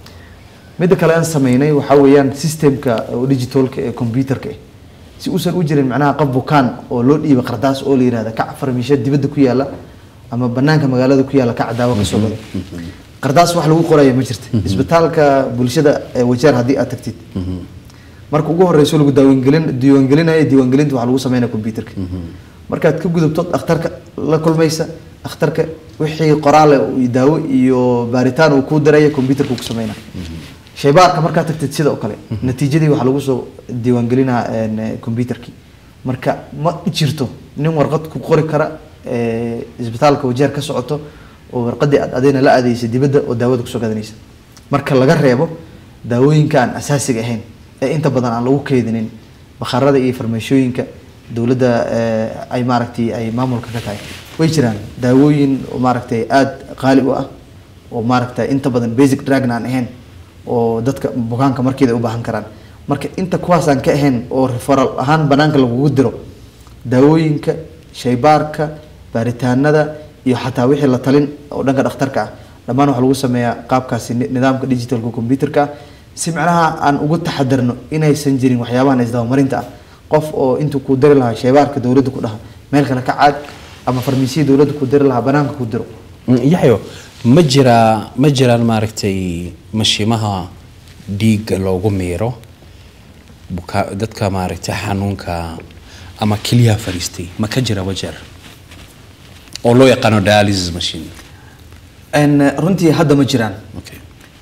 Speaker 2: midda kale aan sameynay waxaa weeyaan systemka oo digitalka ee computerka ah si uusan u jirin macnaha qof bukaan oo loo dhiiba qardaas oo la yihahda kac farmisho dibadda ku yaala ama banaanka magaalada ku yaala kac daawo kasoo gado qardaas wax lagu qoraya ma jirta isbitaalka bulshada ee wajeer haddii aad tagtid marka ugu horeyso lagu daawangelin diiwaangelinayo diiwaangelinta waxaa lagu sameynaya computerka markaad ka gudubto dhakhtarka la kulmaysa dhakhtarka wixii qoraale iyo daawo iyo baaritaan uu kuu diraya computerka uu ku sameynaya shaybaarka markaad tagtid sida oo kale natiijadii waxaa lagu soo diiwaangelinaa computerkii marka ma jirto nin warqad ku qori kara ee, isbitaalka wajeer ka socoto oo warqadii aad adayna la aadaysa dibadda oo daawada kusoo gadanaysa marka laga reebo daawooyinka aan asaasiga ahayn ee inta badan aan lagu keydinin bakhaarada iyo farmashooyinka dowladda ee, ay maaragtay ay maamulka ka tahay way jiraan daawooyin oo maaragtay aada qaali u ah oo maaragtay inta badan basic dragna aan ahayn oo dadka bukaanka markeeda u baahan karaan marka inta kuwaasaan ka ahayn oo referal ahaan banaanka lagugu diro daawooyinka shaybaarka baaritaanada iyo xataa wixii la talin oo dhanka dhakhtarka ah dhammaan waxaa lagu sameeyaa qaabkaasi ni- nidaamka digitalka computerka ah si macnaha aan ugu taxadarno inaysan jirin waxyaabahan isdabamarinta ah qof oo intuu ku diri lahaa shaybaarka dowladda ku dhaha meel kale ka caad ama farmasiya dowladda ku diri lahaa banaanka ku diro
Speaker 1: yaxyo ma jiraa ma jiraan maaragtay mashiimaha dhiigga loogu miiro buka dadka maaragtay xanuunka ama keliyaha fariistay ma ka jira wajeer oo loo yaqaano dialysis machine
Speaker 2: En, runtii hadda ma jiraan
Speaker 1: okay.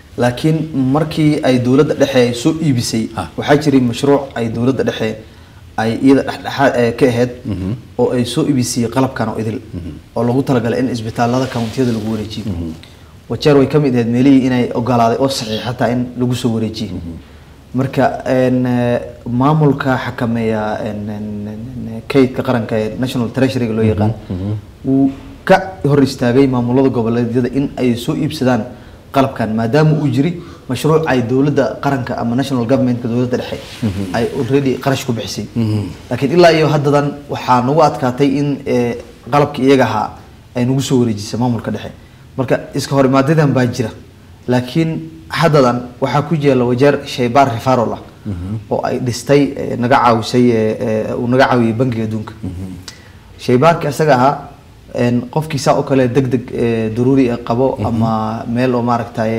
Speaker 2: laakiin markii ay dowladda dhexe ay soo iibisay
Speaker 1: Ah.
Speaker 2: waxaa jiray mashruuc ay dowladda dhexe ay iyada dhexdhexaad eh, ka ahayd oo ay soo ibisiyey qalabkan oo idil oo lagu talagalay in isbitaalada countiyada lagu wareejiyo wajeer way ka mid ahayd meelihii inay ogolaaday oo saxiix xataa in lagu soo wareejiyo marka een, eh, maamulka xakameeya een, een, een, kaydka qaranka ee national treasuryga loo yaqaan wuu ka hor istaagay maamulada goboleedyada in ay soo iibsadaan qalabkan maadaama uu jiri mashruuc ay dowladda qaranka ama national governmentka dowladda dhexe ay already qarash ku bixisay laakiin ilaa iyo haddadan waxaa nagu adkaatay in eh, qalabkii iyaga ahaa ay nagu soo wareejisay maamulka dhexe marka iska horimaadadan baa jira laakiin haddadan waxaa ku jeela wajeer shaybaar refarol ah oo ay dhistay eh, naga caawisay eh, eh, uu naga caawiyey bangiga adduunka shaybaarka isaga ahaa een, qofkii saa oo kale deg deg eh, daruuri eh, qabo ama meel oo maaragtay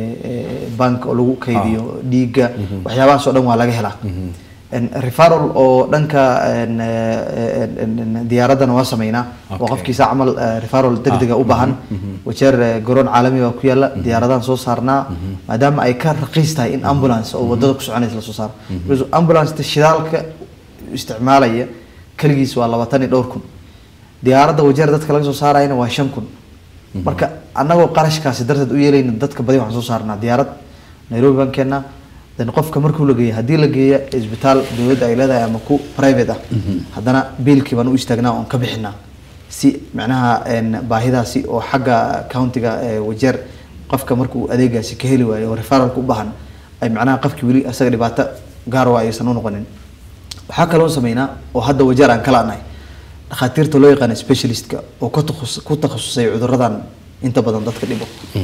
Speaker 2: bank oo lagu kaydiyo dhiigga waxyaabahaas oo dhan waa laga helaa Een, referral oo dhanka een, eh, een, een, een, diyaaraddana waa sameynaa oo
Speaker 1: Okay.
Speaker 2: qofkii saa camal eh, referral deg dega u baahan wajeer eh, garoon caalami baa ku yaala diyaaradahan soo saarnaa maadaama ay ka raqiis tahay in ambulance oo wadada ku soconaysa lasoo saaro Because ambulance shidaalka isticmaalaya kaligiis waa labaatan iyo dhowr kun diyaaradda wajeer dadka laga soo saarayana waa shan kun marka annagoo qarashkaasi darteed u yeelayna dadka badi waxaan soo saarnaa diyaarad nairobi baan keennaa then qofka markuu la geeya haddii la geeya isbitaal dowladda ay leedahay ama ku private ah haddana biilkii baan u istaagnaa oon ka bixinaa si macnaha een, baahidaasi oo xagga countiga ee wajeer qofka markuu adeegaasi ka heli waayo oo referalka u baahan ay macnaha qofkii weli asaga dhibaato gaar waa aysan u noqonin waxaa kaloo sameynaa oo hadda wajeer aan kala nahay dhakhaatiirta loo yaqaana specialistka oo ku takhus- ku takhasusay cuduradan inta badan dadka dhibo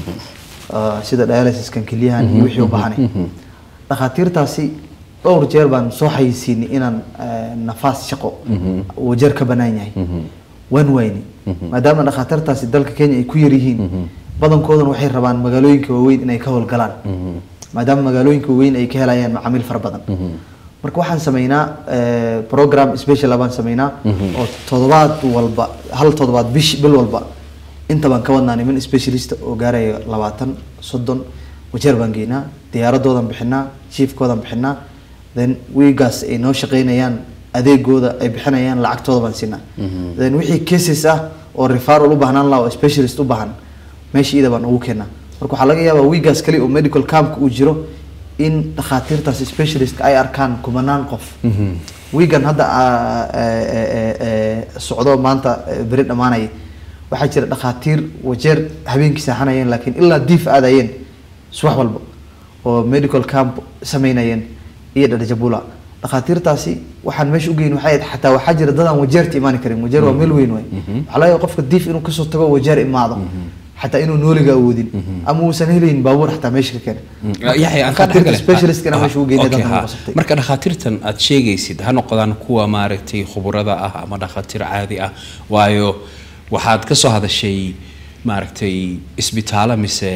Speaker 2: Ah, sida dialysiskan kelyahan iyo wixii u baahanay dhakhaatiirtaasi dhowr jeer baan soo xayisiinay inaan eh, nafaas shaqo wajeer ka banaan yahay waan wayni maadaama dhakhaatiirtaasi dalka kenya ay ku yar yihiin badankoodana waxay rabaan magaalooyinka waaweyn inay ka howlgalaan maadaama magaalooyinka waaweyn ay ka helayaan macaamiil fara badan marka waxaan sameynaa eh, program special baan sameynaa oo toddobaad walba hal toddobaad bish bil walba inta baan ka wadnaa niman specialist oo gaaraya labaatan soddon wajeer baan geynaa diyaaradoodan bixinaa chiefkoodan bixinaa then wiigaas ay noo shaqeynayaan adeegooda ay bixinayaan lacagtooda baan siinaa then wixii cases ah oo referral u baahnaan laha oo specialist u baahan meesha ida baan ugu keenaa marka waxaa laga yaabaa wiigaas kali oo medical campka uu jiro in dhakhaatiirtaas specialist ay arkaan kumanaan qof wiigan hadda ah, eh, eh, eh, socdo maanta eh, beri dhammaanaya waxaa jira dhakhaatiir wajeer habeenkii seexanayeen laakiin ilaa diif aadayeen subax walba oo medical camp sameynayeen iyo dhadhajabula dhakhaatiirtaasi waxaan meesha u geyn waxay ahayd xataa waxaa jira dadaan wajeerta imaani karin wajeer waa meel weyn waay waxaa laga yaaba qofka diif inuu kasoo tago wajeer imaado xataa inuu nooliga awoodin ama uusan helayn baabuur xataa meesha ka keena
Speaker 1: yaxya aan ka
Speaker 2: dhakhaatiirta
Speaker 1: dhexgale
Speaker 2: specialistkana meesha ugu geynay
Speaker 1: Okay,
Speaker 2: dadka
Speaker 1: ha.
Speaker 2: nagu qasabtay
Speaker 1: marka dhakhaatiirtan aad sheegaysid ha noqdaan kuwa maaragtay khuburada ah ama dhakhaatiir caadi ah waayo waxaad ka soo hadashay maaragtay isbitaalo mise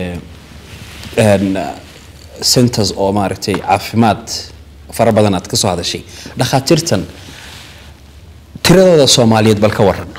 Speaker 1: een, centers oo maaragtay caafimaad fara badan aad ka soo hadashay dhakhaatiirtan tiradooda soomaaliyeed bal ka waran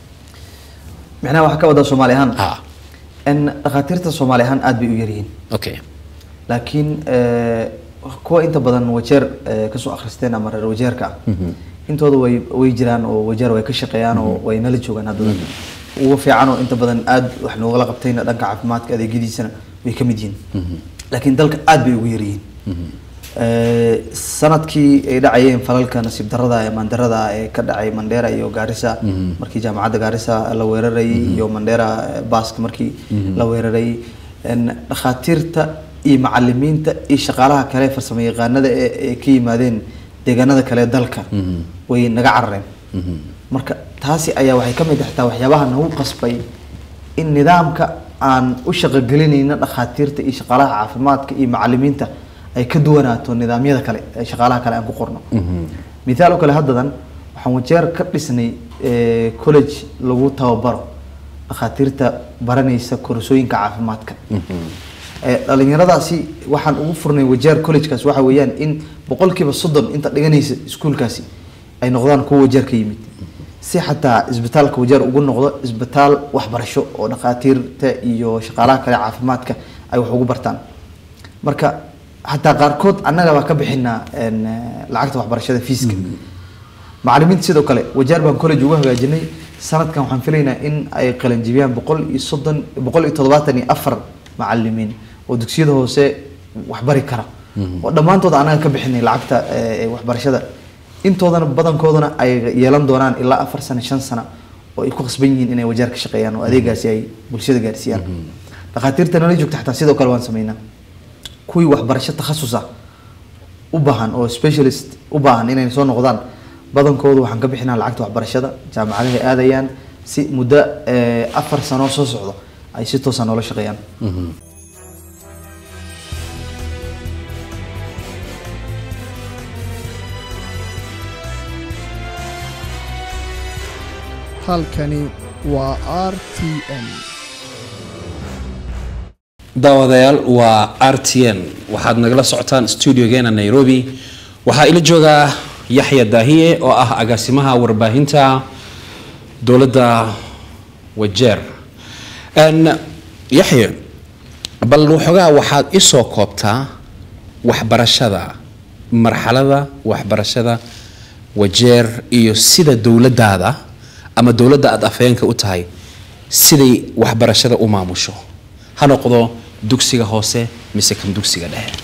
Speaker 2: micnaha waxaa ka wadaa soomaali ahaan
Speaker 1: ha
Speaker 2: in dhakhaatiirta soomaali ahaan aad bay u yaryihiin
Speaker 1: okay
Speaker 2: laakiin eh, kuwa inta badan wajeer eh, kasoo akhristeen ama reer wajeerka ah intooda way way jiraan oo wajeer way ka shaqeeyaan oo way nala joogaan haddana ugu fiican oo inta badan aad wax noogala qabtayna dhanka caafimaadka adeegyadiisana way ka mid yihiin laakiin dalka aad bay ugu yaryihiin Eh, sanadkii ay dhacayeen falalka nasiib darada ee mandarada ee ka dhacay mandera iyo gaarisa markii jaamacadda gaarisa la weerarayay iyo mandera eh, baaska markii la weerarayay En, dhakhaatiirta iyo macalimiinta iyo shaqaalaha kale farsamo yaqaanada ee ee ka yimaadeen deegaanada kale ee dalka way naga carareen marka taasi ayaa waxay ka mid ah xitaa waxyaabaha nagu qasbay in nidaamka aan u shaqogelinayna dhakhaatiirta iyo shaqaalaha caafimaadka iyo macalimiinta ay ka duwanaato nidaamyada kale ee shaqaalaha kale aan ku qorno mithaal oo kale haddadan waxaan wajeer ka dhisnay eh, college lagu tababaro dhakhaatiirta baranaysa koorsooyinka caafimaadka Eh, dhalinyaradaasi waxaan ugu furnay wajeer collegekaas waxa weeyaan in boqolkiiba soddon inta dhiganaysa iskuulkaasi ay noqdaan kuwa wajeer ka yimid si xataa isbitaalka wajeer ugu noqdo isbitaal waxbarasho oo dhakhaatiirta iyo shaqaalaha kale caafimaadka ay wax ugu bartaan marka xataa qaarkood annaga baa ka bixinaa een, eh, lacagta waxbarashada fiiska macalimiinta sidoo kale wajaar baan college ugu hagaajinay sanadkan waxaan filaynaa in ay qalanjibiyaan boqol iyo soddon boqol iyo toddobaatan iyo afar macalimiin oo dugsiyada hoose waxbari kara oo dhammaantood anaga ka bixinay lacagta eh, waxbarashada intoodana badankoodana ay yeelan doonaan ilaa afar sano shan sano oo ay ku khasban yihiin inay wajaar ka shaqeeyaan oo adeegaasi ay bulshada gaarsiiyaan dhakhaatiirta nala joogta xataa sidoo kale waan sameynaa kuwii waxbarasho takhasus ah u baahan oo specialist u baahan inay soo noqdaan badankoodu waxaan ka bixinaa lacagta waxbarashada jaamacadahay aadayaan si muddo eh, afar sano soo socdo ay si toosa noola shaqeeyaan
Speaker 3: halkani waa r t n
Speaker 1: daawadayaal waa r t n waxaad nagala socotaan studiogeena nairobi waxaa ila joogaa yaxya daahiye oo ah agaasimaha warbaahinta dowladda wajeer Een, yaxye bal waxoogaa waxaad isoo koobtaa waxbarashada marxalada waxbarashada wajeer iyo sida dowladaada ama dowladda aada afhayeenka u tahay siday waxbarashada u maamusho ha noqdo dugsiga hoose mise kan dugsiga dhexe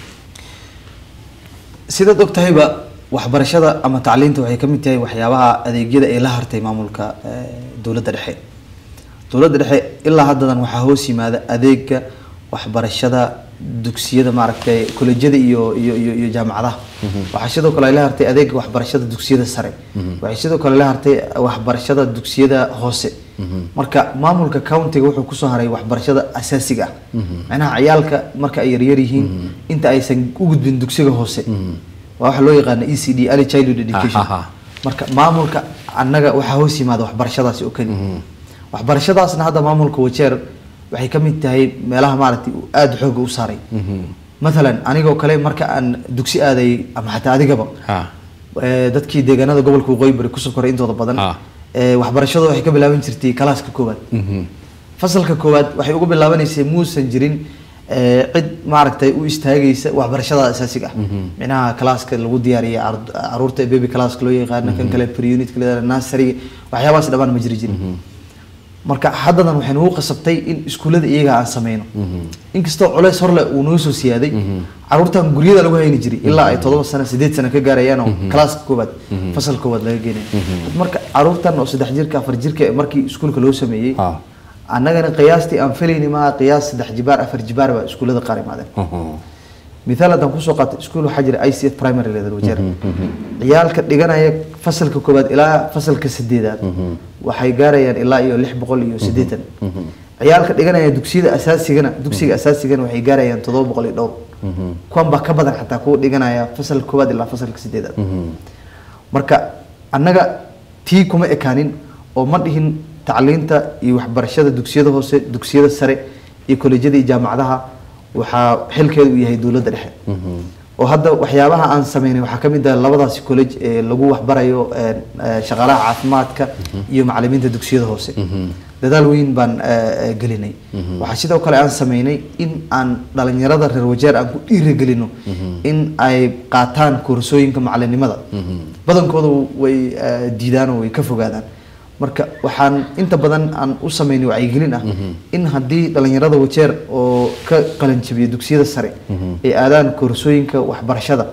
Speaker 2: sidaad og tahayba waxbarashada ama tacliinta waxay ka mid tahay waxyaabaha adeegyada ay la hartay maamulka eh, dowladda dhexe dowladda dhexe ilaa haddadan waxaa hoos yimaada adeega waxbarashada dugsiyada maaragtay kolejyada iyo iyo iyo, iyo jaamacadaha waxaa sidoo kale ay la hartay adeega waxbarashada dugsiyada sare waxay sidoo kale la hartay waxbarashada dugsiyada hoose marka maamulka countiga wuxuu kusoo haray waxbarashada asaasiga ah macnaha ciyaalka marka ay yaryar yihiin inta aysan u gudbin dugsiga hoose waa waxa loo yaqaana e c d early childhood education
Speaker 1: ha.
Speaker 2: marka maamulka annaga waxaa hoos yimaada waxbarashadaasi oo keli waxbarashadaasna hadda maamulka wajeer waxay ka mid tahay meelaha maaragtay uu aada xooga u saaray mathalan anigoo kale marka aan dugsi aadayay ama xataa adigaba
Speaker 1: ha
Speaker 2: eh, dadkii deegaanada gobolka waqooyi bari kusoo koray intooda badan
Speaker 1: Ah.
Speaker 2: eh, waxbarashadu waxay ka bilaaban jirtay kalaaska koowaad fasalka koowaad waxay uga bilaabanaysay muusan jirin eh, cid maaragtay u istaagaysa waxbarashada asaasiga ah micnaha kalaaska lagu diyaariya car- caruurta baby classka loo yaqaano kan kale pre-unit nursery waxyaabahaas dhammaan ma jiri jirin marka haddadan waxay nagu qasabtay in iskuullada iyaga aan sameyno inkastoo culeys horle uu noo soo siyaaday caruurtan guryada lagu hayni jiray ilaa ay todoba sano sideed sano ka gaarayaan oo kalaaska koowaad fasal koowaad laga geenay marka caruurtan oo saddex jirka afar jirka markii iskuulka loo sameeyey
Speaker 1: ha
Speaker 2: annagana qiyaastii aan filayni maa qiyaas saddex jibaar afar jibaar baa iskuullada qaar imaadeen mithaal haddaan kusoo qaatay iskuul waxaa jira i c f primary level wajeer ciyaalka dhiganaya fasalka koowaad ilaa fasalka sideedaad waxay gaarayaan ilaa iyo lix boqol iyo siddeetan ciyaalka dhiganaya dugsiyada asaasigana dugsiga asaasigana waxay gaarayaan toddoba boqol iyo dhowr kuwan baa ka badan xataa kuwa dhiganaya fasalka koowaad ilaa fasalka sideedaad marka annaga tii kuma ekaanin oo ma dhihin tacliinta iyo waxbarashada dugsiyada hoose dugsiyada sare iyo kolejyada iyo jaamacadaha waxaa xilkeedu uu yahay dowladda dhexe oo hadda waxyaabaha aan sameynay waxaa ka mid ah labadaasi college ee lagu waxbarayo ee, ee, shaqaalaha caafimaadka iyo macalimiinta dugsiyada hoose dadaal weyn baan ee, ee, gelinay waxaa sidoo kale aan sameynay in aan dhalinyarada reer wajeer aan ku dhiirigelino in ay qaataan koorsooyinka macalinimada badankooda way ee, diidaan oo way ka fogaadaan marka waxaan inta badan aan u sameynay wacyigelin ah in haddii dhalinyarada wajeer oo ka qalanjabiya dugsiyada sare ay aadaan koorsooyinka waxbarashada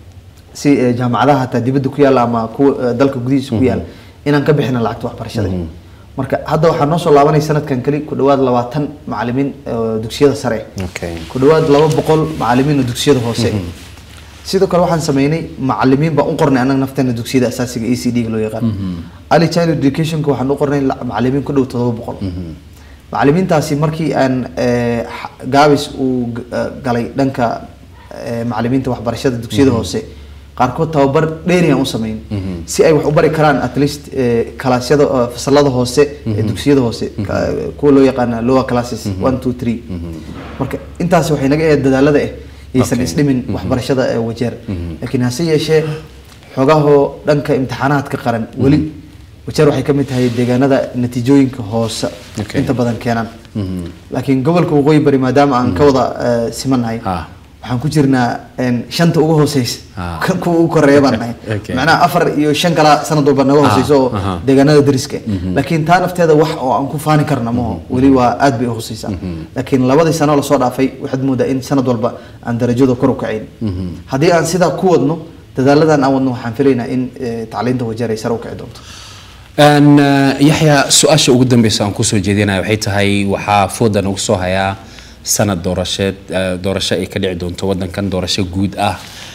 Speaker 2: si eh, jaamacadaha hataa dibadda ku yaalla ama kuwa eh, dalka gudihiisa ku yaalla inaan ka bixina lacagta waxbarashada marka hadda waxaa noo soo laabanay sanadkan keli ku dhawaad labaatan macalimiin oo dugsiyada sare
Speaker 1: okay
Speaker 2: ku dhawaad laba boqol macalimiin oo dugsiyada hoose sidoo kale waxaan sameynay macalimiin baan u qornay annaga nafteena dugsiyada asaasiga e c d ga loo yaqaan early child educationka waxaan u qornay la- macalimiin ku dhow todoba boqol macalimiintaasi markii aan eh, xa- gaabis uu g- eh, galay dhanka eh, macalimiinta waxbarashada dugsiyada hoose qaarkood tababar dheeri aan u sameyn si ay wax u bari karaan at least eh, kalaasyada eh, fasalada hoose ee dugsiyada hoose ka- kuwa loo yaqaana lower classes one two three marka intaasi waxay naga ahayd dadaalada ah aysan
Speaker 1: Okay.
Speaker 2: isdhimin waxbarashada ee wajeer laakiin hase yeeshee xogahoo dhanka imtixaanaadka qaran weli wajeer waxay ka mid tahay deegaanada natiijooyinka hoose
Speaker 1: Okay.
Speaker 2: inta badan keenaan laakiin gobolka waqooyi bari maadaama aan ka wada eh, simannahay
Speaker 1: Ah.
Speaker 2: waxaan ku jirnaa een, shanta ugu hooseysa
Speaker 1: Ah.
Speaker 2: kan kuwa ugu koreeya baan nahay
Speaker 1: Okay.
Speaker 2: macnaha afar iyo shan kala sanad walba naga hooseyso oo
Speaker 1: aha.
Speaker 2: deegaanada dariska laakiin taa nafteeda wax oo aan ku faani karna maho weli waa aad bay u hooseysaa laakiin labadii sano lasoo dhaafay waxaad moodaa in sanad walba aan darajada kor u kacayn haddii aan sidaa ku wadno dadaaladan aan wadno waxaan filaynaa in eh, tacliinta wajeer ay sare u kici doonto
Speaker 1: Een, eh, yaxya su-aasha ugu dambeysa aan kusoo jeedinaya waxay tahay waxaa fooda nagu soo hayaa sanad doorasheed eh, doorasho ay ka dhici doonto wadankan doorasho guud ah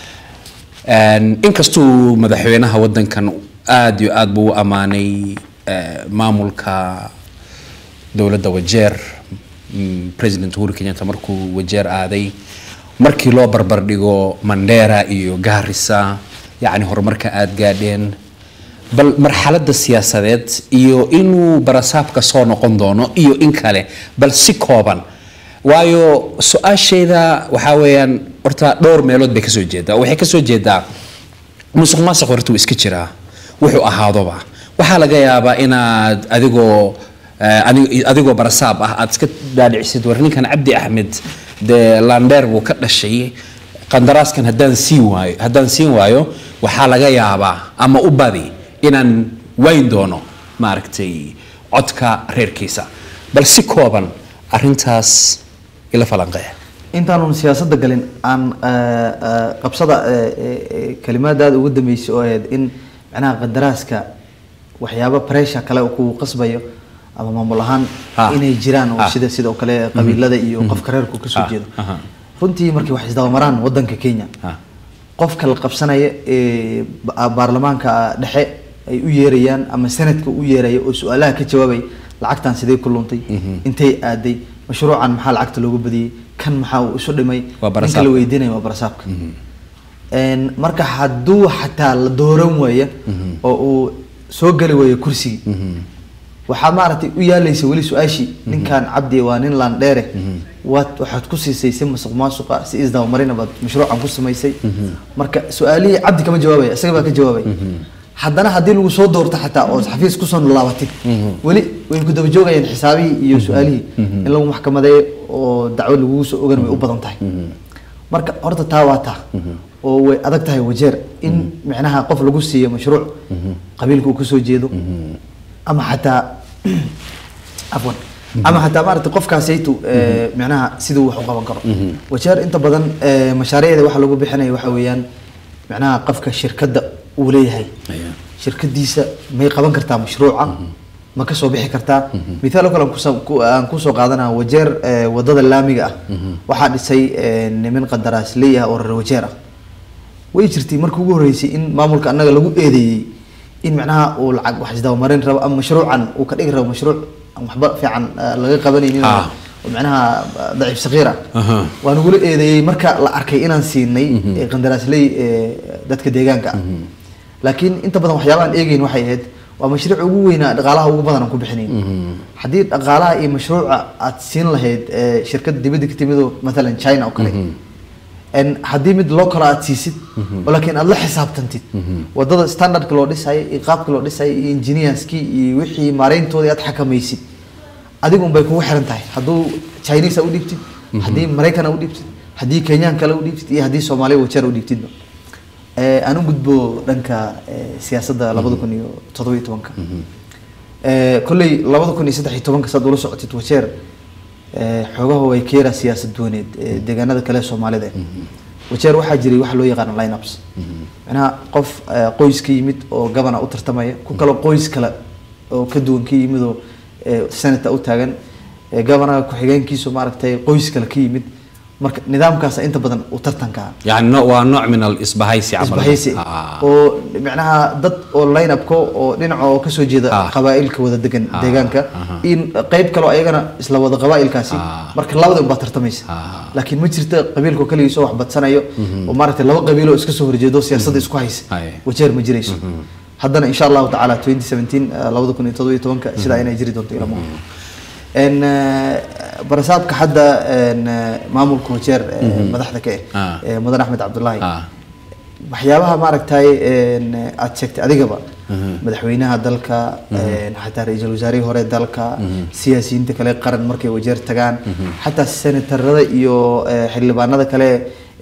Speaker 1: Een, inkastuu madaxweynaha wadankan aad iyo aad buu u ammaanay eh, maamulka dowladda wajeer mm, president uhuru kenyatta markuu wajeer aaday markii loo barbar dhigo mandera iyo garissa yacni horumarka aad gaadheen bal marxaladda siyaasadeed iyo inuu barasaabka soo noqon doono iyo in kale bal si kooban waayo su-aasheeda waxaa weeyaan horta dhowr meelood bay kasoo jeedaa waxay kasoo jeedaa musuq maasuq horta wuu iska jiraa wuxuu ahaadoba waxaa laga yaabaa inaad adigoo eh, adig- adigoo barasaab ah aad iska dhaadhicisid war ninkan cabdi axmed dee landheer buu ka dhashay qandaraaskan haddaan siin waayo haddaan siin waayo waxaa laga yaabaa ama u badi inaan wayn doono maaragtay codka reerkiisa bal si kooban arrintaas ila falanqeeya
Speaker 2: intaanun siyaasadda galin aan eh, eh, qabsada eh, eh, eh, kalimaadaada ugu dambeysay oo ahayd in macnaha qadaraaska waxyaabo pressure kale oo kugu qasbayo ama maamul ahaan
Speaker 1: Ah.
Speaker 2: inay jiraan oo
Speaker 1: Ah.
Speaker 2: sida sidoo kale qabiilada iyo qofka reerku kasoo
Speaker 1: Ah,
Speaker 2: jeedo
Speaker 1: aha.
Speaker 2: runtii markay wax isdabamaraan wadanka kenya
Speaker 1: Ah.
Speaker 2: qofka la qabsanaya ee ba- baarlamaanka dhexe ay u yeerayaan ama sanadka u yeeraya oo su-aalaha ka jawaabay lacagtan sidee ku luntay intay aaday mashruucan maxaa lacagta loogu badiyey kan maxaa uu isu dhimay
Speaker 1: Waa
Speaker 2: ninka
Speaker 1: barasaabka.
Speaker 2: la weydiinaya waa barasaabka Een, marka hadduu xataa la dooran waaya oo uu soo geli waayo kursigii waxaa maaragtay u yaalaysa weli su-aashii ninkan cabdi waa nin laandheere waad waxaad ku siisay si masuq maasuqa si isdabamarina baad mashruucan ku samaysay marka su-aalihii cabdi kama jawaabaya isaga baa ka jawaabaya haddana haddii lagu soo doorto xataa oo xafiis kusoo laabatid weli way ku daba joogayaan xisaabihii iyo su-aalihii in lagu maxkamadeeyo oo dacwo lagugu soo ogan way u badan tahay marka horta taa waa taa oo way adag tahay wajeer in micnaha qof lagu siiyo mashruuc qabiilka uu kasoo jeedo ama xataa afwan ama xataa maaragtay qofkaasaytu eh, micnaha siduu wax u qaban karo wajeer inta badan eh, mashaariicda waxa lagu bixinaya waxa weeyaan micnaha qofka shirkadda uu leeyahay
Speaker 1: Aya.
Speaker 2: shirkadiisa may qaban kartaa mashruuca ma kasoo bixi kartaa mithaal oo kale aan kusa- ku- aan kusoo qaadanaa wajeer eh, wadada laamiga ah waxaa dhisay eh, niman qandaraasley ah oo reer wajeer ah way jirtay markii ugu horreysay in maamulka annaga lagu eedeeyey in macnaha uu lacag wax isdabamarin rabo ama mashruucan uu ka dhigi rabo mashruuc aan waxba fiican eh, laga qabanaynin
Speaker 1: Ah.
Speaker 2: oo macnaha eh, daciif saqiir ah
Speaker 1: Aha.
Speaker 2: waa nagula eedeeyey marka la arkay inaan siinay eh, qandaraasley eh, dadka deegaanka ah laakiin inta badan waxyaabaha aan eegeyn waxay ahayd waa mashruuc ugu weynaa dhaqaalaha ugu badan aan ku bixinayn haddii dhaqaalaha iyo mashruuca aad siin lahayd eh, shirkad dibadda ka timid oo matalan china oo kale En haddii mid loo kalo aad siisid oo laakiin aad la xisaabtantid wadada standardka loo dhisay iyo qaabka loo dhisay iyo engineerskii iyo wixii maareyntoodii aad xakamaysid adigu unbay kugu xiran tahay hadduu chinese u dhiibtid haddii maraykan u dhiibtid haddii kenyaan kale u dhiibtid iyo haddii soomaaliya wajeer u dhiibtidba Eh, aan u gudbo dhanka eh, siyaasadda labada kun iyo toddoba iyo tobanka Eh, kolley labada kun iyo saddex iyo tobanka saad ula socotid wajeer eh, xoogaha way keera siyaasad duwaneed eh, deegaanada kale ee soomaalida wajeer waxaa jiray waxa loo yaqaano lineups macnaha qof eh, qoys ka yimid oo gabana u tartamaya ku kale qoys kale oo ka duwan ka yimid oo eh, senator u taagan eh, gabanaha ku-xigeenkiisu maaragtay qoys kale ka yimid marka nidaamkaas inta badan u tartanka
Speaker 1: يعني نوع ونوع من الإصبهايسي عمل
Speaker 2: isbahaysi
Speaker 1: آه.
Speaker 2: oo micnaha dad oo line-upka oo dhinaca oo kasoo jeeda
Speaker 1: Ah.
Speaker 2: qabaa'ilka wada degan
Speaker 1: Ah,
Speaker 2: deegaanka
Speaker 1: aha.
Speaker 2: in qayb kaloo ayagana isla wada qabaa'ilkaasi
Speaker 1: Ah.
Speaker 2: marka labada unbaa tartamaysa
Speaker 1: Ah.
Speaker 2: laakiin ma jirta qabiilkoo kaligiisoo wax badsanayo oo maaragtay laba qabiiloo iska soo horjeedo siyaasadda isku haysa
Speaker 1: Ay.
Speaker 2: wajeer ma jirayso haddana insha allahu tacaala 2017 eh, labada kun iyo toddoba iyo tobanka sidaa inay jiri doonto ilamo en eh, barasaabka hadda en, eh, maamulka wajeer eh, madaxda ka
Speaker 1: Ah.
Speaker 2: ah eh, mudan axmed cabdullaahi
Speaker 1: آه.
Speaker 2: waxyaabaha maaragtay een, aad sheegtay adigaba madaxweynaha dalka een, xataa ra-iisul wasaarihii hore dalka siyaasiyiinta kale qaran markay wajeer tagaan xataa senatarada iyo eh, xildhibaanada kale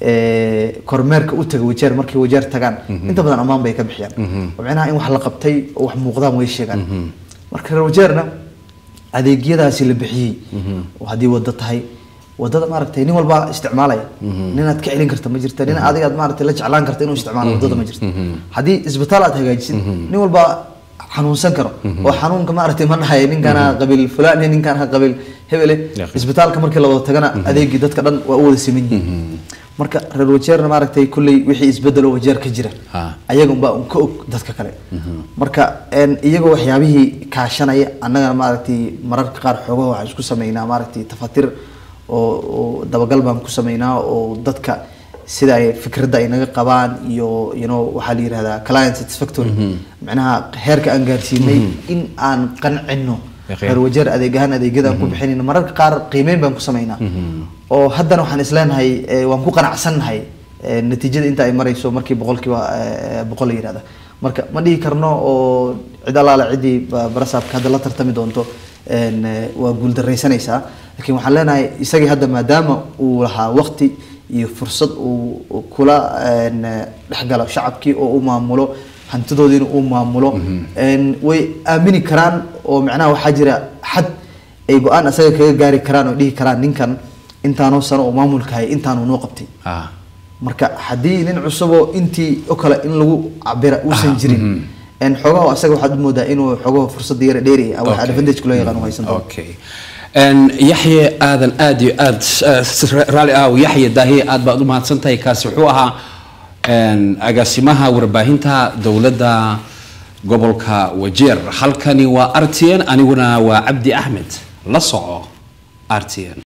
Speaker 2: ee, kormeerka u taga wajeer markay wajeer tagaan inta badan ammaan bay ka bixiyaan oo micnaha in wax la qabtay oo wax muuqdaan way sheegaan marka reer wajeerna adeegyadaasi la bixiyey oo haddii wado tahay wadada maaragtay nin walba isticmaalaya ninaad ka celin karta ma jirta nin adiga aad maaragtay la jeclaan karta inuu isticmaalo wadada ma jirta haddii isbitaal aad hagaajisid nin walba xanuunsan karo oo xanuunka maaragtay ma dhahay ninkana qabiil fulaan ninkana qabiil hebele
Speaker 1: Yaqin.
Speaker 2: isbitaalka markii la wada tagana adeegii dadka dhan waa u wada siman yihiin marka reer wajeerna maaragtay kulley wixii isbedelo wajeer ka jira
Speaker 1: Ha.
Speaker 2: ayaga unbaa un ka og dadka kale marka een, iyagoo waxyaabihii kaashanaya annagana maaragtay mararka qaar xoogaha waxaan isku sameynaa maaragtay tafatir oo oo dabagal baan ku sameynaa oo dadka sida ay fikradda ay naga qabaan iyo you know waxaa la yihahdaa client satisfactory macnaha heerka aan gaarsiinay in aan qancino
Speaker 1: Yaqiin.
Speaker 2: reer wajeer adeeg ahaan adeegyada aan ku bixinayno mararka qaar qiimeyn baan ku sameynaa oo haddana waxaan isleenahay eh, waan ku qanacsannahay eh, natiijada inta ay marayso markii boqolkiiba eh, boqol la yihahda marka ma dhihi karno oo cid allaale ciddii ba- barasaabka hadda la tartami doonto een, eh, waa guuldaraysanaysaa laakiin waxaan leenahay isagii hadda maadaama uu lahaa waqti iyo fursad uu uu kula een, eh, dhexgalo shacabkii oo u maamulo hantidoodiina uu maamulo een, way aamini karaan oo macnaha waxaa jira xad ay go-aan asaga kaga gaari karaan oo dhihi karaan ninkan intaanoo sano oo maamulka hayay intaanuu noo qabtay
Speaker 1: ah
Speaker 2: marka haddii nin cusuboo intii oo kale in lagu cabira uusan jirin een xoogaha asaga waxaad u moodaa inuu xoogaha fursada yara dheeri ah wax
Speaker 1: Okay.
Speaker 2: advantage loo yaqaan u haysan doono
Speaker 1: okay Een, yaxye aadan aad iyo aad eh, raalli ah yaxye daahiye aad baad u mahadsan tahay kaasi wuxuu ahaa een, agaasimaha warbaahinta dowladda gobolka wajeer halkani waa r t n aniguna waa cabdi axmed la soco r t n